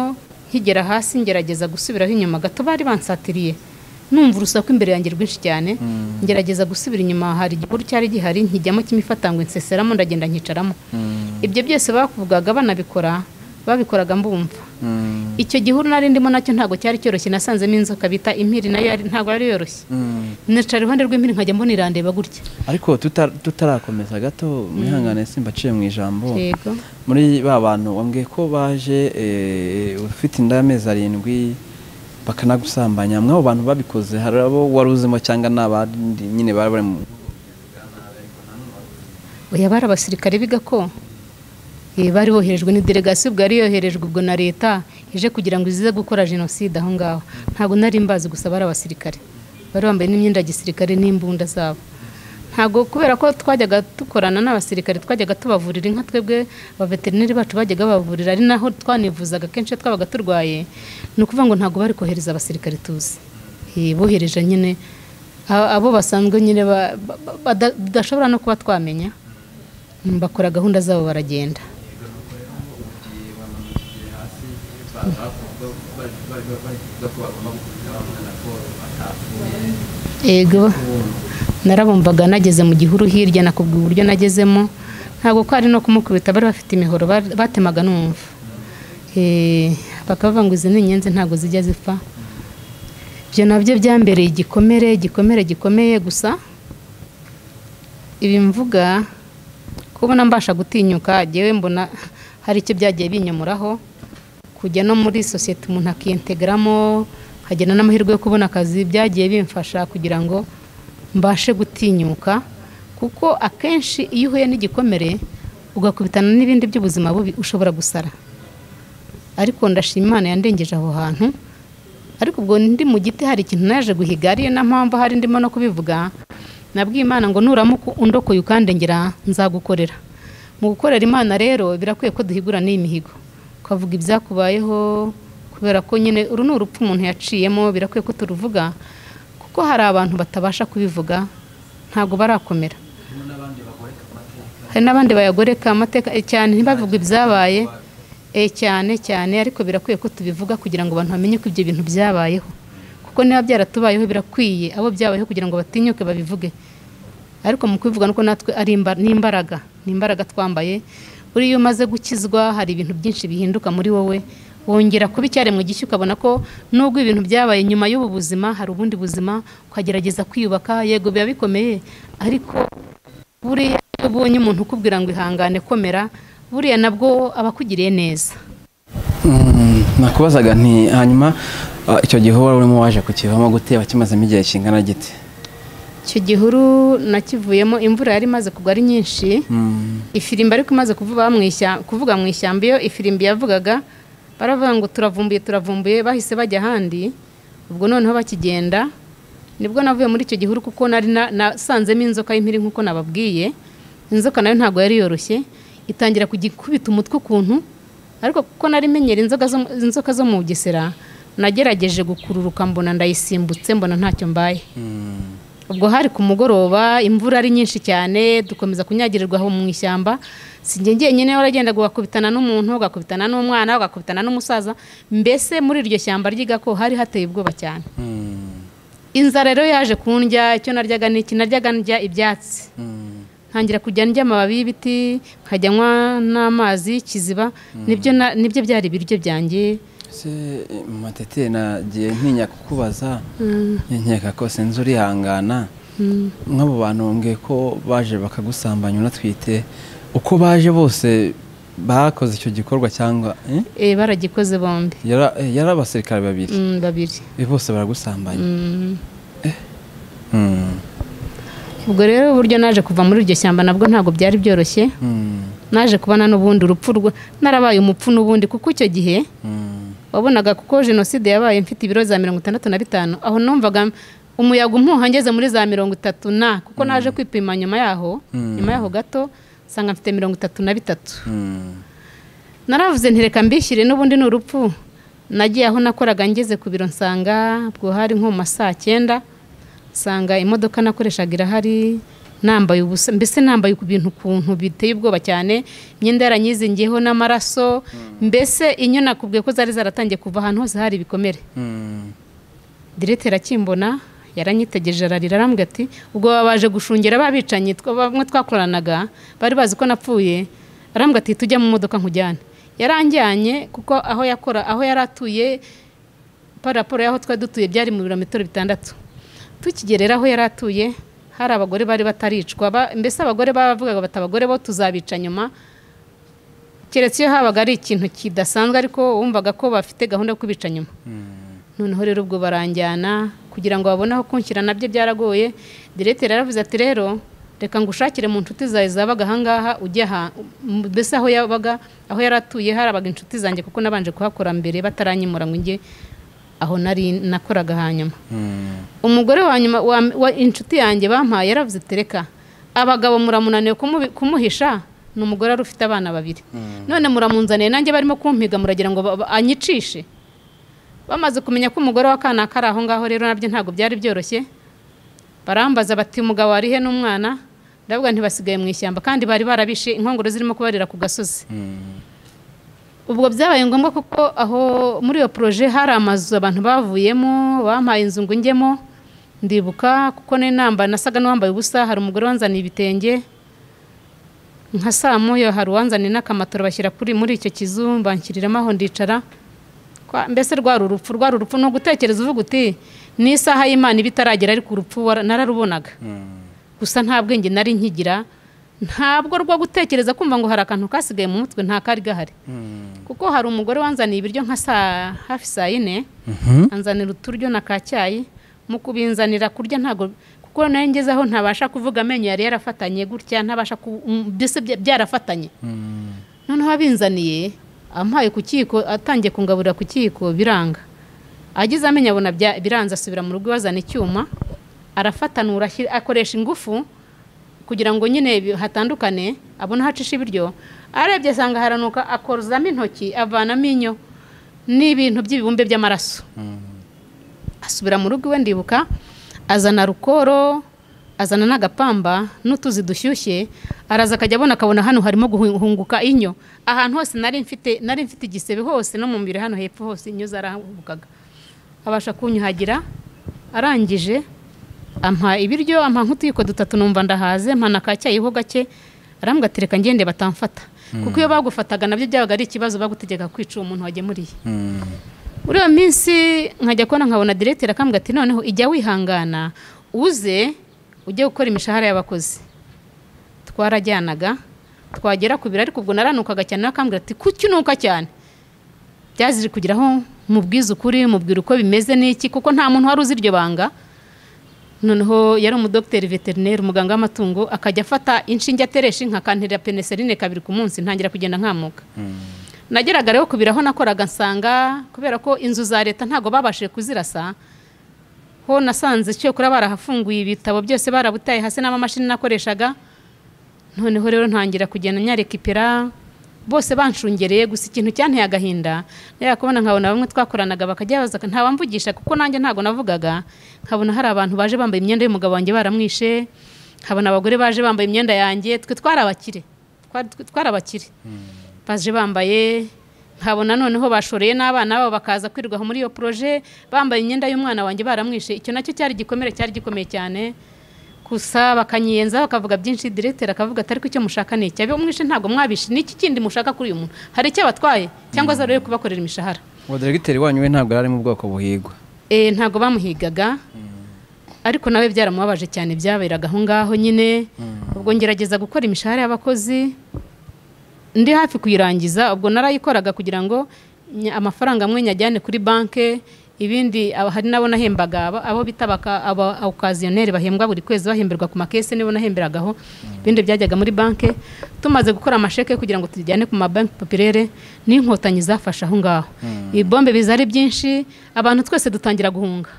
nkigera hasi ngerageza gusubiraho inyuma gato bari bansatiriye numva urusaku imbere yanjye rwinshi cyane ngerageza gusubira inyuma hari igihuru cyari gihari nkijyamo cy'imifatangwe nseseramo ndagenda nkicaramo mm, ibyo byose bakuvugaga banabikora babikoraga mbumva mm, icyo gihuru nari ndimo nacyo ntabwo cyari cyoroshye nasanzemo inzoka bita impiri nayo yari- ntabwo yari yoroshye mm. nicara iruhande rw'impiri nkajya mbona irandeba gutya ariko tuta- tutarakomeza gato mwihangane simba aciye mu ijambo yego muri ba bantu wambwiye ko baje eh, ufite inda y'amezi arindwi bakanagusambanya mw'abo bantu babikoze hari abo wari uzimo cyangwa n'abandi nyine bari bari mu oya bari abasirikare b'igako Eh, bari boherejwe ni delegasiyo ubwo yari yoherejwe ubwo na leta ije kugira ngo izize gukora jenoside aho ngaho ntabwo nari mbazi gusa bari abasirikare bari bambaye n'imyenda ya gisirikare n'imbunda zabo ntabwo kubera ko twajyaga dukorana n'abasirikare twajyaga tubavurira inka twebwe abaveterineri bacu bajyaga babavurira ari naho twanivuzaga kenshi iyo twabaga turwaye ni ukuvuga ngo ntabwo bari kohereza abasirikare tuzi Eh, bohereje nyine a- abo basanzwe nyine ba- ba- ba- bada- tudashobora no kuba twamenya Mm, bakora gahunda zabo baragenda yego narabumvaga nageze mu gihuru hirya nakubwiye uburyo nagezemo ntabwo ko ari no kumukubita bari bafite imihoro bar- batemaga numva Eh, bakavuga ngo izi ni inyenzi ntabwo zijya zipfa ibyo nabyo byambereye igikomere igikomere gikomeye gusa ibi mvuga kubona mbasha gutinyuka yewe mbona hari icyo byagiye binyomuraho kujya no muri sosiyete umuntu akiyentegeramo nkagena n'amahirwe yo kubona akazi byagiye bimfasha kugira ngo mbashe gutinyuka kuko akenshi iyo uhuye n'igikomere ugakubitana n'ibindi by'ubuzima bubi ushobora gusara ariko ndashima imana yandengeje aho hantu ariko ubwo ndi mu giti hari ikintu naje guhiga ariyo na mpamvu hari ndimo no kubivuga nabwiye imana ngo nuramuka undokoye ukandengera nzagukorera mu gukorera imana rero birakwiye ko duhigura n'iyi mihigo ukavuga ibyakubayeho kubera ko nyine uru ni urupfu umuntu yaciyemo birakwiye ko turuvuga kuko hari abantu batabasha kubivuga ntabwo barakomera hari n'abandi bayagoreka amateka cyane ntibavuge ibyabaye e cyane cyane ariko birakwiye ko tubivuga kugira ngo abantu bamenye ko ibyo bintu byabayeho kuko niba byaratubayeho birakwiye abo byabayeho kugira ngo batinyuke babivuge ariko mu kubivuga nuko natwe ari imbaraga ni imbaraga twambaye buriya iyo umaze gukizwa hari ibintu byinshi bihinduka muri wowe wongera kuba icyaremwe gishya ukabona ko nubwo ibintu byabaye nyuma y'ubu buzima hari ubundi buzima ukagerageza kwiyubaka yego biba bikomeye ariko buriya iyo ubonye umuntu ukubwira ngo ihangane komera buriya nabwo aba akugiriye neza nakubazaga nti hanyuma icyo gihe wari urimo waje kukivamo guteba kimazemo igihe kingana giti icyo gihuru nakivuyemo imvura yari imaze kugwa ari nyinshi ifirimbi ariko imaze kuvuga mu ishyamba iyo ifirimbi yavugaga baravuga ngo turavumbuye turavumbuye bahise bajya ahandi ubwo noneho bakigenda nibwo navuye muri icyo gihuru kuko nari nasanzemo inzoka y'impiri nk'uko nababwiye inzoka nayo ntabwo yari yoroshye itangira kugikubita umutwe ukuntu ariko kuko nari menyera inzoka zo mu bugesera nagerageje gukururuka mbona ndayisimbutse mbona ntacyo mbaye ubwo hari ku mugoroba imvura ari nyinshi cyane dukomeza kunyagirirwa aho mu ishyamba sinjye nyine waragendaga ugakubitana n'umuntu ugakubitana n'umwana ugakubitana n'umusaza mbese muri iryo shyamba ry'igako hari hateye ubwoba cyane inzara rero yaje kundya icyo naryaga ni iki naryaga ndya ibyatsi ntangira kujya ndya amababi y'ibiti nkajyanywa n'amazi kiziba nibyo byari ibiryo byanjye se matete nagiye ntinya kukubaza nkeka ko sinzi urihangana nk'abo bantu mbwiye ko baje bakagusambanya unatwite uko baje bose bakoze icyo gikorwa cyangwa baragikoze bombi yari abasirikare babiri babiri bose baragusambanya ubwo rero uburyo naje kuva muri iryo shyamba nabwo ntabwo byari byoroshye naje kubona n'ubundi urupfu narabaye umupfu n'ubundi kuko icyo gihe wabonaga kuko jenoside yabaye mfite ibiro za mirongo itandatu na bitanu aho numvaga umuyaga umpuha ngeze muri za mirongo itatu na kuko naje kwipima nyuma yaho nyuma yaho gato nsanga mfite mirongo itatu na bitatu naravuze ntireka mbishyire n'ubundi ni urupfu nagiye aho nakoraga ngeze ku biro nsanga bwohari nko mu ma saa cyenda nsanga imodoka nakoreshaga irahari nambaye ubusa mbese nambaye ibintu ukuntu biteye ubwoba cyane imyenda yaranyizingiyeho n'amaraso mbese inyo nakubwiye ko zari zaratangiye kuva ahantu hose hari ibikomere direte arakimbona yaranyitegereje ararira arambwira ati ubwo babaje gushungera babicanyi bamwe twakoranaga bari bazi ko napfuye arambwira ati tujya mu modoka nkujyane yaranjyanye kuko aho yakora aho yari atuye paraporo y'aho twari dutuye byari mu birometero bitandatu tukigerera aho yari atuye hari abagore bari bataricwa mbese abagore bavugaga bati abagore bo tuzabica nyuma keretse iyo habaga ari ikintu kidasanzwe ariko wumvaga ko bafite gahunda yo kubica nyuma noneho rero ubwo baranjyana kugira ngo babone aho kunshyira nabyo byaragoye diregiteri yaravuze ati rero reka ngo ushakire mu nshuti zawe zabaga ahangaha ujya aha mbese aho yabaga aho yari atuye harabaga inshuti zanjye kuko nabanje kuhakora mbere bataranyimura ngo njye aho nari nakoraga hanyuma umugore wa nyuma inshuti yanjye bampaye yaravuze ati reka abagabo muramunaniwe kumuhisha ni umugore wari ufite abana babiri none muramunzaniye nanjye barimo kumpiga muragira ngo anyicishe bamaze kumenya ko umugore wa kanaka ari aho ngaho rero nabyo ntabwo byari byoroshye barambaza bati umugabo warihe n'umwana ndavuga ntibasigaye mu ishyamba kandi bari barabishe inkongoro zirimo kubarira ku gasozi ubwo byabaye ngombwa kuko aho muri iyo poroje hari amazu abantu bavuyemo bampaye inzu ngo njyemo ndibuka kuko n'inamba nasaga n'uwambaye ubusa hari umugore wanzaniye ibitenge nka saa moya hari uwanzaniye n'akamatora bashyira kuri muri icyo kizu mbanshyiriramo aho ndicara mbese rwari urupfu rwari urupfu ni ugutekereza uvuga uti n'isaha y'imana iba itaragera ariko urupfu nararubonaga gusa nta bwenge nari nkigira ntabwo rwo gutekereza kumva ngo hari akantu kasigaye mu mutwe nta kari gahari kuko hari umugore wanzaniye ibiryo nka saa hafi saa yine anzanira uturyo na ka cyayi mu kubinzanira kurya ntabwo kuko nayo ngeze aho ntabasha kuvuga amenyo yari yarafatanye gutya ntabasha ku- mm, mbese bya- byarafatanye noneho abinzaniye ampaye ku kiko atangiye kungaburira ku kiko biranga agize amenyo abona bya- biranze asubira mu rugo bazana icyuma arafatanura ashyira- akoresha ingufu kugira ngo nyine bi- hatandukane abone aho acisha ibiryo arebye asanga haranuka akozamo intoki avanamo inyo ni ibintu by'ibibumbe by'amaraso asubira mu rugo iwe ndibuka azana rukoro azana n'agapamba n'utuzi dushyushye araza akajya abona akabona hano harimo guhunguka inyo ahantu hose nari mfite nari mfite igisebe hose no mu mubiri hano hepfo hose inyo zarahungukaga abasha kunyuhagira arangije ampa ibiryo ampa nk'utuyiko dutatu numva ndahaze mpa na ka cyayiho gake arambwira ati reka ngende batamfata kuko iyo bagufataga nabyo byabaga ari ikibazo bagutegeka kwica umuntu wagemuriye muri iyo minsi nkajya kubona nkabona diregiteri akambwira ati noneho ijya wihangana uze ujye gukora imishahara y'abakozi twarajyanaga twagera ku biro ariko ubwo naranukaga cyane nawe akambwira ati kuki unuka cyane byaziri kugeraho mubwiza ukuri mubwira uko bimeze n'iki kuko nta muntu wari uzi iryo banga noneho yari umudogiteri veterineri umuganga w'amatungo akajya afata inshinge ateresha inka akanterera peneserine kabiri ku munsi ntangira kugenda nkamuka nageraga rero ku biro aho nakoraga nsanga kubera ko inzu za leta ntabwo babashije kuzirasa ho nasanze cyokora barahafunguye ibitabo byose barabutaye hasi n'amamashini nakoreshaga noneho rero ntangira kugenda nyarekipera bose banshungereye gusa ikintu cyanteye agahinda rero kubona nkabona bamwe twakoranaga bakajya baza ntawamvugisha kuko nanjye ntabwo navugaga nkabona hari abantu baje bambaye imyenda y'umugabo wanjye baramwishe nkabona abagore baje bambaye imyenda yanjye twe twari abakire Twari- twe twari abakire baje bambaye nkabona noneho bashoreye n'abana babo bakaza kwirirwaho muri iyo poroje bambaye imyenda y'umwana wanjye baramwishe icyo nacyo cyari igikomere cyari gikomeye cyane gusa bakanyiyenzaho bakavuga byinshi diregiteri akavuga atari ko icyo mushaka ni iki mwishe ntabwo mwabishe ni iki kindi mushaka kuri uyu muntu hari icyo abatwaye cyangwa se rero kubakorera imishahara uwo diregiteri wanyu we ntabwo yari ari mu bwoko buhigwa Eh, ntabwo bamuhigaga ariko nawe byaramubabaje cyane byaberaga aho ngaho nyine ubwo ngerageza gukora imishahara y'abakozi ndi hafi kuyirangiza ubwo narayikoraga kugira ngo nya- amafaranga amwe nyajyane kuri banke ibindi aba- hari n'abo nahembaga aba- abo bita abaka- aba okaziyoneri bahembwa buri kwezi bahemberwa ku makese nibo nahemberagaho ibindi byajyaga muri banke tumaze gukora amasheke kugira ngo tujyane ku mabanki popirere n'inkotanyi zafashe aho ngaho ibombe biza ari byinshi abantu twese dutangira guhunga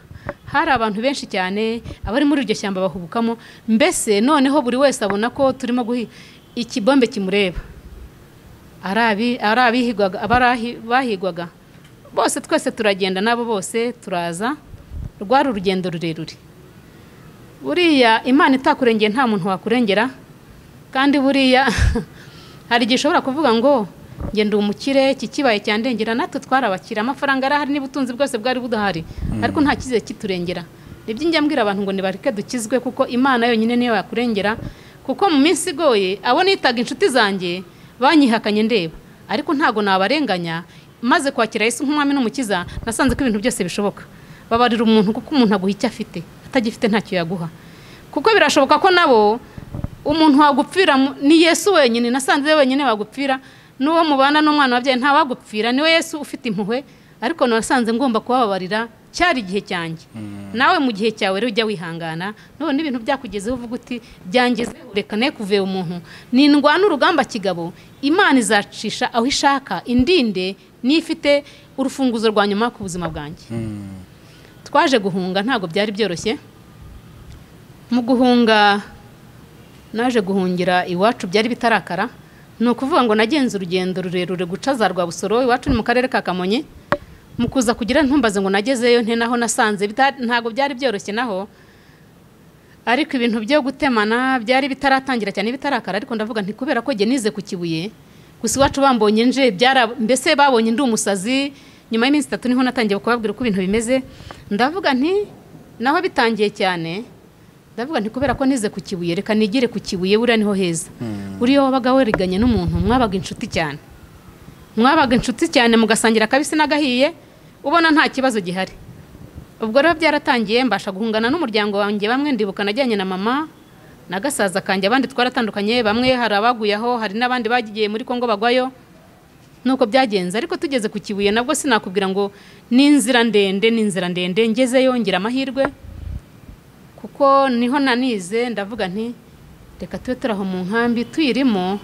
hari abantu benshi cyane abari muri iryo shyamba bahubukamo mbese noneho buri wese abona ko turimo guhi ikibombe kimureba ari abi- ari abihigwaga abari bahigwaga bose twese turagenda nabo bose turaza rwari urugendo rurerure buriya imana itakurengeye nta muntu wakurengera kandi buriya hari igihe ushobora kuvuga ngo njye ndi umukire iki kibaye cyandengera natwe twarabakira amafaranga arahari n'ubutunzi bwose bwari buhari ariko nta cyizere kiturengera ni njya mbwira abantu ngo nibareke dukizwe kuko imana yonyine niyo yakurengera kuko mu minsi igoye abo nitaga inshuti zanjye banyihakanye ndeba ariko ntabwo nabarenganya maze kwakira Yesu nk'umwami n'umukiza nasanze ko ibintu byose bishoboka babarira umuntu kuko umuntu aguha icyo afite atagifite ntacyo yaguha kuko birashoboka ko nabo umuntu wagupfira mu- ni yesu wenyine nasanze we wenyine wagupfira n'uwo mubana n'umwana wabyaye nta wagupfira niwe yesu ufite impuhwe ariko nasanze ngomba kubababarira cyari igihe cyanjye nawe mu gihe cyawe rero ujya wihangana none ibintu byakugezeho uvuga uti byangize reka ne kuve umuntu nindwana urugamba kigabo imana izacisha aho ishaka indinde niyo ifite urufunguzo rwa nyuma ku buzima bwanjye twaje guhunga ntabwo byari byoroshye mu guhunga naje guhungira iwacu byari bitarakara ni ukuvuga ngo nagenze urugendo rurerure guca za rwabusoro iwacu ni mu karere ka kamonyi mu kuza kugira ntumbaze ngo nagezeyo nte naho nasanze bita- ntabwo byari byoroshye naho ariko ibintu byo gutemana byari bitaratangira cyane bitarakara ariko ndavuga nti kubera ko njye nize ku kibuye gusa iwacu bambonye nje byara mbese babonye ndi umusazi nyuma y'iminsi itatu niho natangiye kubabwira uko ibintu bimeze ndavuga nti naho bitangiye cyane ndavuga nti kubera ko nize ku kibuye reka nigire ku kibuye buriya niho heza buriya wabaga wariganye n'umuntu mwabaga inshuti cyane mwabaga inshuti cyane mugasangira akabisi n'agahiye ubona nta kibazo gihari ubwo rero byaratangiye mbasha guhungana n'umuryango wanjye bamwe ndibuka najyanye na mama na gasaza kanjye abandi twaratandukanye bamwe hari abaguye aho hari n'abandi bagiye muri kongo bagwayo nuko byagenze ariko tugeze ku kibuye nabwo sinakubwira ngo ni inzira ndende ni inzira ndende ngezeyo ngira amahirwe kuko niho nanize ndavuga nti reka tube turi aho mu nkambi tuyirimo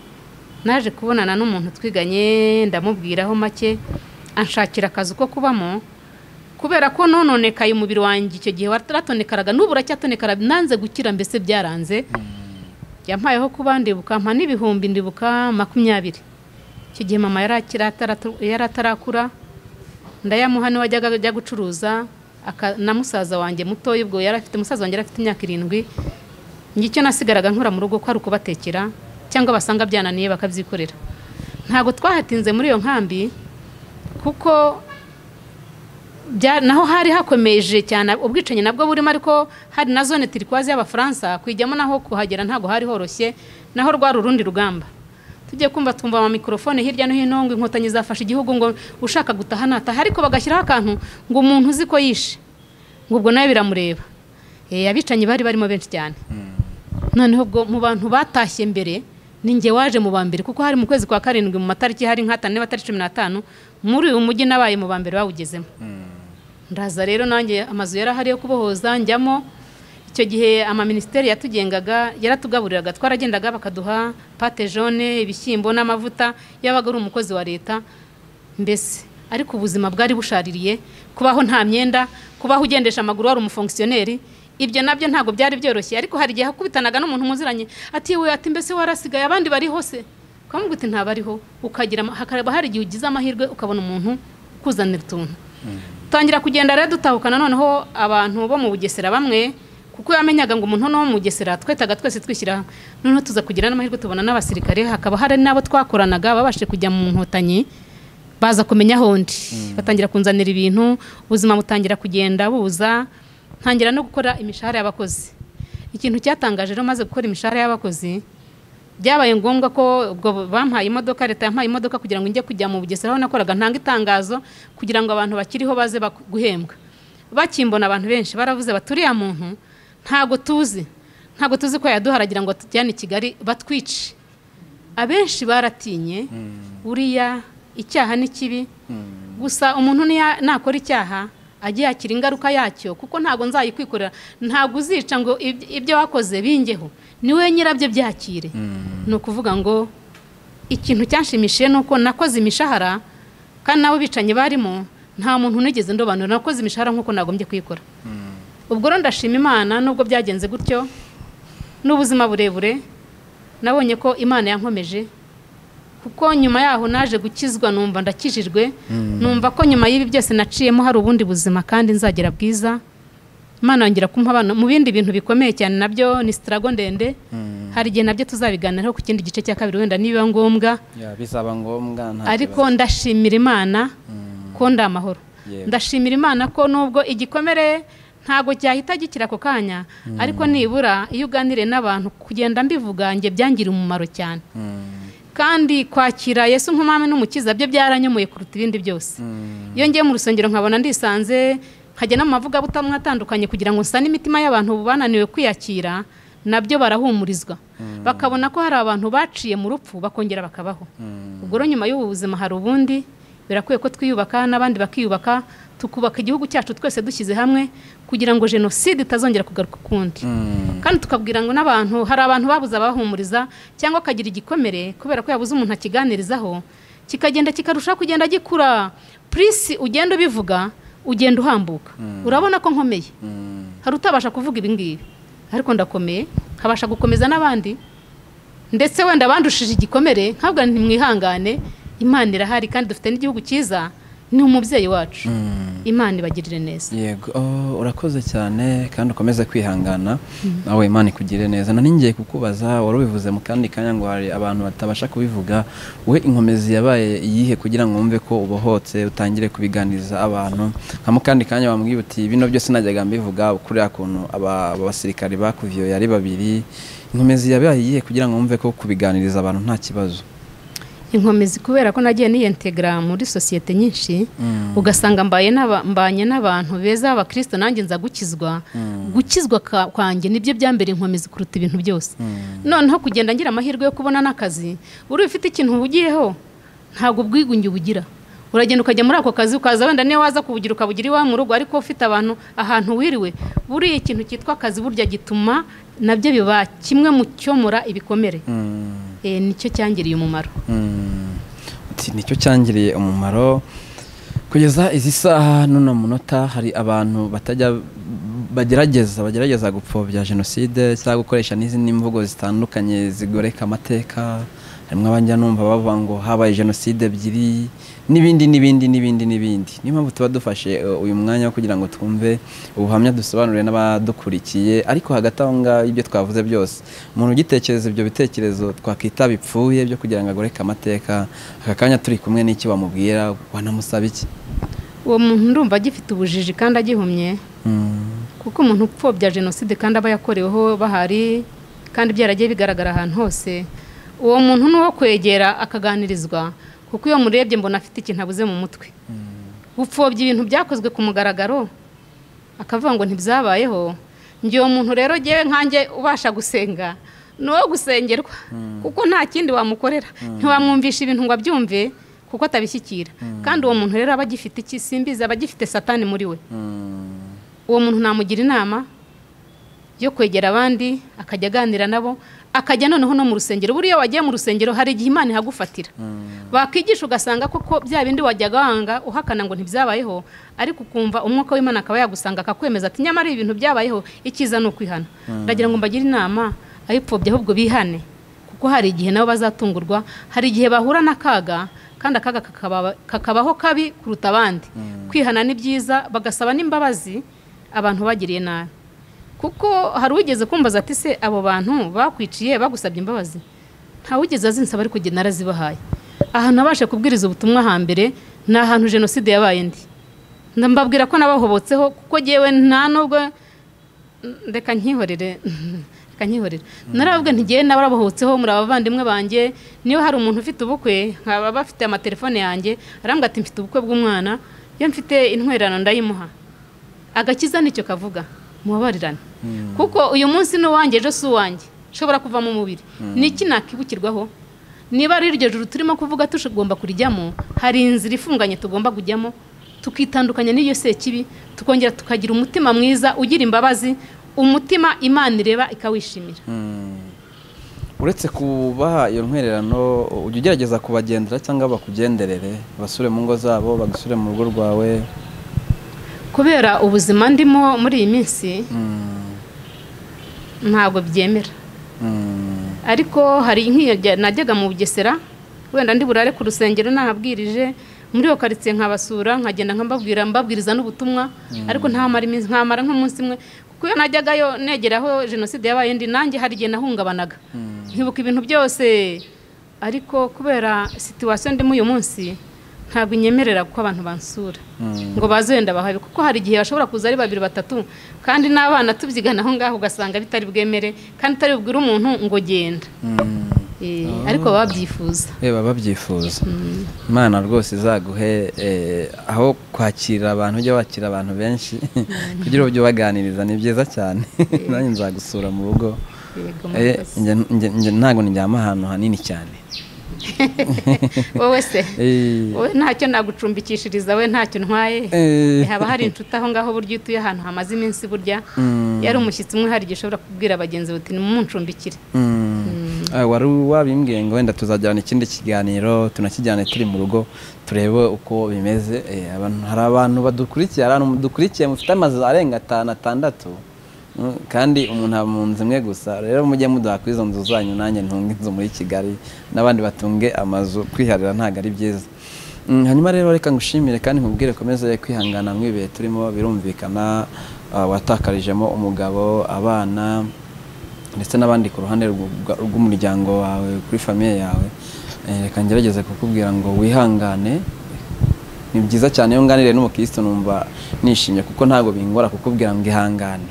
naje kubonana n'umuntu twiganye ndamubwiraho make anshakira akazi ko kubamo kubera ko nononekaye umubiri wanjye icyo gihe waratonekaraga n'ubu uracyatonekara nanze gukira mbese byaranze yampayeho kuba ndibuka mpa n'ibihumbi ndibuka makumyabiri icyo gihe mama yari atarakura ndayamuha niwe wajyaga ajya gucuruza na musaza wanjye mutoya ubwo yari afite musaza wanjye yari afite imyaka irindwi ngicyo nasigaraga nkura mu rugo ko ari ukubatekera cyangwa basanga byananiye bakabyikorera ntabwo twahatinze muri iyo nkambi kuko naho hari hakomeje cyane ubwicanyi nabwo burimo ariko hari na zone tirikwazi y'abafaransa kwijyamo naho kuhagera ntabwo hari horoshye naho rwari urundi rugamba tujye kumva twumva ama mikorofone hirya no hino ngo inkotanyi zafashe igihugu ngo ushaka gutaha nataha ariko bagashyiraho akantu ngo umuntu uzi ko yishe ngo ubwo nawe biramureba abicanyi bari barimo benshi cyane noneho ubwo mu bantu batashye mbere ninjye waje mu bambere kuko hari mu kwezi kwa karindwi mu matariki hari nk'atanu n'abatariki cumi n'atanu muri uyu mujyi nabaye mu bambere bawugezemo ndaza rero nanjye amazu yari ahari yo kubohoza njyamo icyo gihe amaminisiteri yatugengaga yaratugaburiraga twaragendaga bakaduha pate jone ibishyimbo n'amavuta yabaga ari umukozi wa leta mbese ariko ubuzima bwari bushaririye kubaho nta myenda kubaho ugendesha amaguru wari umufongisiyoneri ibyo nabyo ntabwo byari byoroshye ariko hari igihe hakubitanaga n'umuntu muziranye ati we ati mbese warasigaye abandi bari hose ukamubwira uti ntabariho ukagira hakaba hari igihe ugize amahirwe ukabona umuntu ukuzanira utuntu tangira kugenda rero dutahukana noneho abantu bo mu bugesera bamwe kuko yamenyaga ngo umuntu no mu bugesera twetaga twese twishyira noneho tuza kugira n'amahirwe tubona n'abasirikare hakaba hari n'abo twakoranaga babashe kujya mu nkotanyi baza kumenya hondi batangira kunzanira ibintu ubuzima butangira kugenda buza ntangira no gukora imishahara y'abakozi ikintu cyatangaje rero maze gukora imishahara y'abakozi byabaye ngombwa ko ubwo bampaye imodoka leta yampaye imodoka kugira ngo njye kujya mu bugesera aho nakoraga ntanga itangazo kugira ngo abantu bakiriho baze guhembwa bakimbona abantu benshi baravuze baturiya muntu ntago tuzi ntago tuzi ko yaduharagira ngo tujyane i kigali batwice abenshi baratinye uriya icyaha ni kibi gusa umuntu nakora icyaha ajye yakira ingaruka yacyo kuko ntabwo nzayikwikorera ntabwo uzica ngo ibyo wakoze bingeho niwe nyirabyo byakire ni ukuvuga ngo ikintu cyanshimishije ni uko nakoze imishahara kandi nabo bicanyi barimo nta muntu unigeze ndobanura nakoze imishahara nk'uko nagombye kuyikora ubwo rero ndashima imana nubwo byagenze gutyo n'ubuzima burebure nabonye ko imana yankomeje kuko nyuma yaho naje gukizwa numva ndakijijwe numva ko nyuma y'ibi byose naciyemo hari ubundi buzima kandi nzagera bwiza imana yongera kumpa abana mu bindi bintu bikomeye cyane nabyo ni sitarago ndende hari igihe nabyo tuzabiganiraho ku kindi gice cya kabiri wenda niba ngombwa bizaba ngombwa ariko ndashimira imana ko ndi amahoro ndashimira imana ko nubwo igikomere ntabwo cyahita gikira ako kanya ariko nibura iyo uganiriye n'abantu kugenda mbivuga njye byangira umumaro cyane kandi kwakira yesu nk'umwami n'umukiza byo byaranyomoye kuruta ibindi byose iyo ngiye mu rusengero nkabona ndisanze nkajya no mu mavugabutamwa atandukanye kugira ngo nsane imitima y'abantu bananiwe kwiyakira nabyo barahumurizwa bakabona ko hari abantu baciye mu rupfu bakongera bakabaho ubwo rero nyuma y'ubu buzima hari ubundi birakwiye ko twiyubaka n'abandi bakiyubaka tukubaka igihugu cyacu twese dushyize hamwe kugira ngo jenoside itazongera kugaruka ukundi kandi tukabwira ngo n'abantu hari abantu babuze abahumuriza cyangwa akagira igikomere kubera ko yabuze umuntu akiganirizaho kikagenda kikarushaho kugenda gikura purisi ugenda ubivuga ugenda uhambuka urabona ko nkomeye hari utabasha kuvuga ibi ngibi ariko ndakomeye nkabasha gukomeza n'abandi ndetse wenda bandushije igikomere ntabwo ntimwihangane imana irahari kandi dufite n'igihugu cyiza ni umubyeyi wacu imana ibagirire neza yego urakoze cyane kandi ukomeze kwihangana nawe imana ikugirire neza nani ngiye kukubaza wari ubivuze mu kandi kanya ngo hari abantu batabasha kubivuga we inkomezi yabaye iyihe kugira ngo wumve ko ubohotse utangire kubiganiriza abantu nka mu kandi kanya wambwiye uti bino byose najyaga mbivuga kuriya kuntu abasirikari bakuviyo yari babiri inkomezi yabaye iyihe kugira ngo wumve ko kubiganiriza abantu nta kibazo inkomezi kubera ko nagiye niyentegara muri sosiyete nyinshi ugasanga mbanye n'abantu beza b'abakristo nanjye nza gukizwa gukizwa kwanjye nibyo byambere inkomezi kuruta ibintu byose noneho kugenda ngira amahirwe yo kubona n'akazi uri ufite ikintu uhugiyeho ntabwo ubwigunge ubugira uragenda ukajya muri ako kazi ukaza wenda niyo waza kubugira ukabugira iwawe mu rugo ariko ufite abantu ahantu wiriwe buriya ikintu cyitwa akazi burya gituma nabyo biba kimwe mu cyomora ibikomere Eh, nicyo cyangiriye umumaro Ati, nicyo cyangiriye umumaro kugeza izi saha n'uno munota hari abantu batajya bagerageza bagerageza gupfobya jenoside cyangwa gukoresha n'izindi mvugo zitandukanye zigoreka amateka harimo abajya numva bavuga ngo habaye jenoside ebyiri n'ibindi n'ibindi n'ibindi n'ibindi niyo mpamvu tuba dufashe eh, uyu mwanya wo kugira ngo twumve ubuhamya dusobanurire n'abadukurikiye ariko hagati aho ngaho ibyo twavuze byose umuntu ugitekereza ibyo bitekerezo twakwita bipfuye byo kugira ngo agoreke amateka aka kanya turi kumwe n'iki wamubwira wanamusaba iki uwo muntu ndumva agifite ubujiji kandi agihumye Mm, kuko umuntu upfobya jenoside kandi aba yakoreweho bahari kandi byaragiye bigaragara ahantu hose uwo muntu ni uwo kwegera akaganirizwa kuko iyo murebye mbona afite ikintu abuze mu mutwe gupfobya ibintu byakozwe ku mugaragaro akavuga ngo ntibyabayeho njye uwo muntu rero ngewe nkanjye ubasha gusenga ni uwo gusengerwa kuko nta kindi wamukorera ntiwamwumvisha ibintu ngo abyumve kuko atabishyikira kandi uwo muntu rero aba agifite iki simbizi aba agifite satani muri we mm, uwo muntu namugira inama yo kwegera abandi akajya aganira nabo akajya noneho no mu rusengero buriya iyo wagiye mu rusengero hari igihe imana ihagufatira bakwigisha ugasanga koko bya bindi wajyaga wanga uhakana ngo ntibyabayeho ariko ukumva umwuka w'imana akaba yagusanga akakwemeza ati nyamara ibintu byabayeho icyiza ni ukwihana ndagira ngo mbagire inama ayipfobye ahubwo bihane kuko hari igihe nabo bazatungurwa hari igihe bahura n'akaga kandi akaga kakaba- kakabaho kabi kuruta abandi kwihana ni byiza bagasaba n'imbabazi abantu bagiriye nabi kuko hari uwigeze kumbaza ati se abo bantu bakwiciye bagusabye imbabazi ntawigeze azinsaba ariko jye narazibahaye ahantu nabashe kubwiriza ubutumwa hambere ni ahantu jenoside yabaye ndi mbabwira ko nabahobotseho kuko ngewe nta nubwo reka nkihorere reka nkihorere narababwe ntigiye nabarabohotseho muri abavandimwe banjye niyo hari umuntu ufite ubukwe nkaba bafite amatelefone yanjye arambwira ati mfite ubukwe bw'umwana iyo mfite intwererano ndayimuha agakiza nicyo kavuga mubabarirane kuko uyu munsi ni uwanjye ejo si uwanjye ushobora kuvamo umubiri ni iki nakibukirwaho niba ari iryo joro turimo kuvuga tugomba kurijyamo hari inzira ifunganye tugomba kujyamo tukitandukanya n'iyo sekibi tukongera tukagira umutima mwiza ugira imbabazi umutima imana ireba ikawishimira mm. uretse kubaha iyo ntwererano ujya ugerageza kubagendera cyangwa bakugenderere basure mu ngo zabo badusure mu rugo rwawe kubera ubuzima ndimo muri iyi minsi Mm, ntabwo byemera mm, ariko hari nk'iyo jya- najyaga mu bugesera wenda ndi burare ku rusengero nahabwirije muri iyo karitsiye nkabasura nkagenda nkababwira mbabwiriza n'ubutumwa ariko ntamara iminsi nkamara nk'umunsi umwe kuko iyo najyagayo negera aho jenoside yabaye ndi nanjye hari igihe nahungabanaga nkibuka ibintu byose ariko kubera situwasiyo ndimo uyu munsi ntabwo inyemerera ko abantu bansura mm. ngo baze wenda bahabe kuko hari igihe bashobora kuza ari babiri batatu kandi n'abana tubyigana aho ngaho ugasanga bitari bwemere kandi utari bubwire umuntu ngo genda Mm. Eh, ariko baba babyifuza Eh, baba babyifuza imana rwose izaguhe eh, aho kwakira abantu ujya wakira abantu benshi kugira ngo ujye ubaganiriza ni byiza cyane nanjye nzagusura mu rugo Yego, Eh, murakoze. njye- njye- njye ntabwo ndyama ahantu hanini cyane wowe se Eh, wowe ntacyo nagucumbikishiriza we ntacyo ntwaye eh, haba hari inshuti aho ngaho burya iyo utuye ahantu hamaze iminsi burya mm, yari umushyitsi umwe hari igihe ushobora kubwira bagenzi bati nimuncumbikire mm. Ah, wari wabimbwiye ngo wenda tuzajyana ikindi kiganiro tunakijyane turi mu rugo turebe uko bimeze Eh, abantu- hari abantu badukurikiye hari abantu dukurikiye mufite amazu arenga atanu atandatu Mm, kandi umuntu aba mu nzu imwe gusa rero mujye muduha kuri izo nzu zanyu nanjye ntunge inzu muri kigali n'abandi batunge amazu kwiharira ntabwo ari byiza Mm, hanyuma rero reka ngushimire kandi nkubwire komeze kwihangana mu ibihe turimo birumvikana ah, watakarijemo umugabo abana ndetse n'abandi ku ruhande rw'u- rw'umuryango wawe kuri famiye yawe Eh, reka ngerageze kukubwira ngo wihangane ni byiza cyane iyo nganiriye n'umukirisitu numva nishimye kuko ntabwo bingora kukubwira ngo ihangane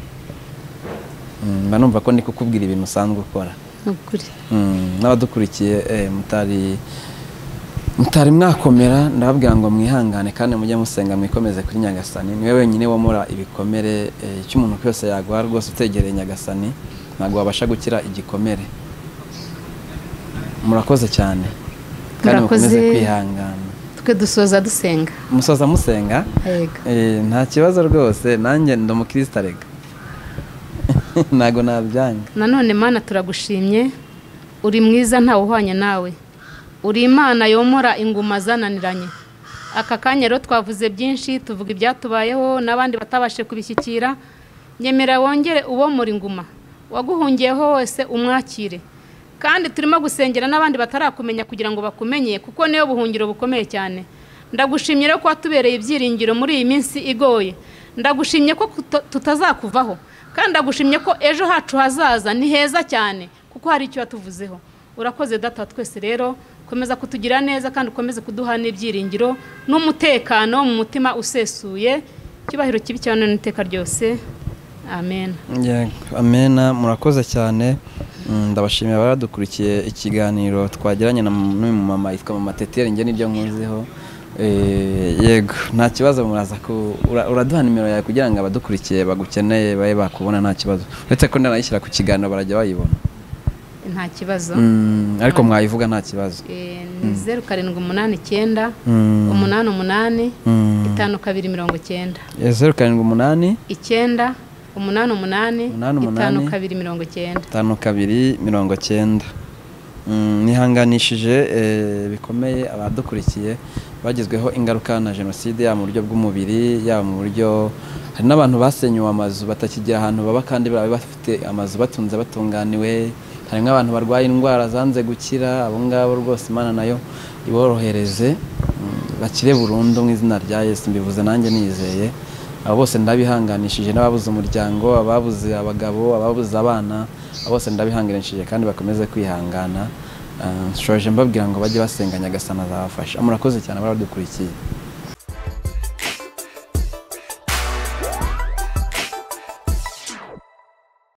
Mm, mba numva ko ndi kukubwira ibintu usanzwe ukora ni ukuri Mm, n'abadukurikiye eh, mutari mutari mwakomera ndababwira ngo mwihangane kandi mujye musenga mwikomeze kuri nyagasani niwe wenyine womora ibikomere eh, icyo umuntu cyose yagwa rwose utegereye nyagasani ntabwo wabasha gukira igikomere murakoze cyane kandi Murakoze. mukomeze kwihangana twe dusoza dusenga musoza musenga yego Eh, nta kibazo rwose nanjye ndi umukristo arega ntabwo nabyanga nanone mana turagushimye uri mwiza ntawe uhwanye nawe uri imana yomora inguma zananiranye aka kanya rero twavuze byinshi tuvuga ibyatubayeho n'abandi batabashe kubishyikira nyemera wongere ubomora inguma waguhungiyeho wese umwakire kandi turimo gusengera n'abandi batarakumenya kugira ngo bakumenye kuko niyo buhungiro bukomeye cyane ndagushimye rero ko watubereye ibyiringiro muri iyi minsi igoye ndagushimye ko kuto- tutazakuvaho kandi ndagushimye ko ejo hacu hazaza ni heza cyane kuko hari icyo watuvuzeho urakoze data wa twese rero komeza kutugira neza kandi ukomeze kuduha n'ibyiringiro n'umutekano mu mutima usesuye icyubahiro kibi cyane n'iteka ryose amen Yego, amena murakoze cyane Mm, ndabashimira baradukurikiye ikiganiro twagiranye na m- n'uyu mumama yitwa mama teteri njye nibyo nkuziho Eh, yego nta kibazo muraza ku ura- uraduha nimero yawe kugira ngo abadukurikiye bagukeneye babe bakubona nta kibazo uretse ko ndanayishyira ku kiganiro barajya bayibona nta kibazo Mm, ariko mwayivuga nta kibazo Eh, ni zeru karindwi umunani icyenda Mm, umunani umunani mm. itanu kabiri mirongo icyenda Eh, zeru karindwi umunani icyenda umunani umunani Umunani itanu umunani. kabiri mirongo icyenda tanu kabiri mirongo cyenda Mm, nihanganishije eh, bikomeye abadukurikiye bagizweho ingaruka na jenoside yaba mu buryo bw'umubiri yaba mu buryo hari n'abantu basenyuwe amazu batakigira ahantu baba kandi baba bafite amazu batunze batunganiwe harimo abantu barwaye indwara zanze gukira abo ngabo rwose imana nayo iborohereze mm, bakire burundu mu izina rya yesu mbivuze nanjye nizeye abo bose ndabihanganishije n'ababuze umuryango ababuze abagabo ababuze abana abo bose ndabihanganishije kandi bakomeze kwihangana Ah, nshoje mbabwira ngo bajye basenga nyagasana azabafasha murakoze cyane baradukurikiye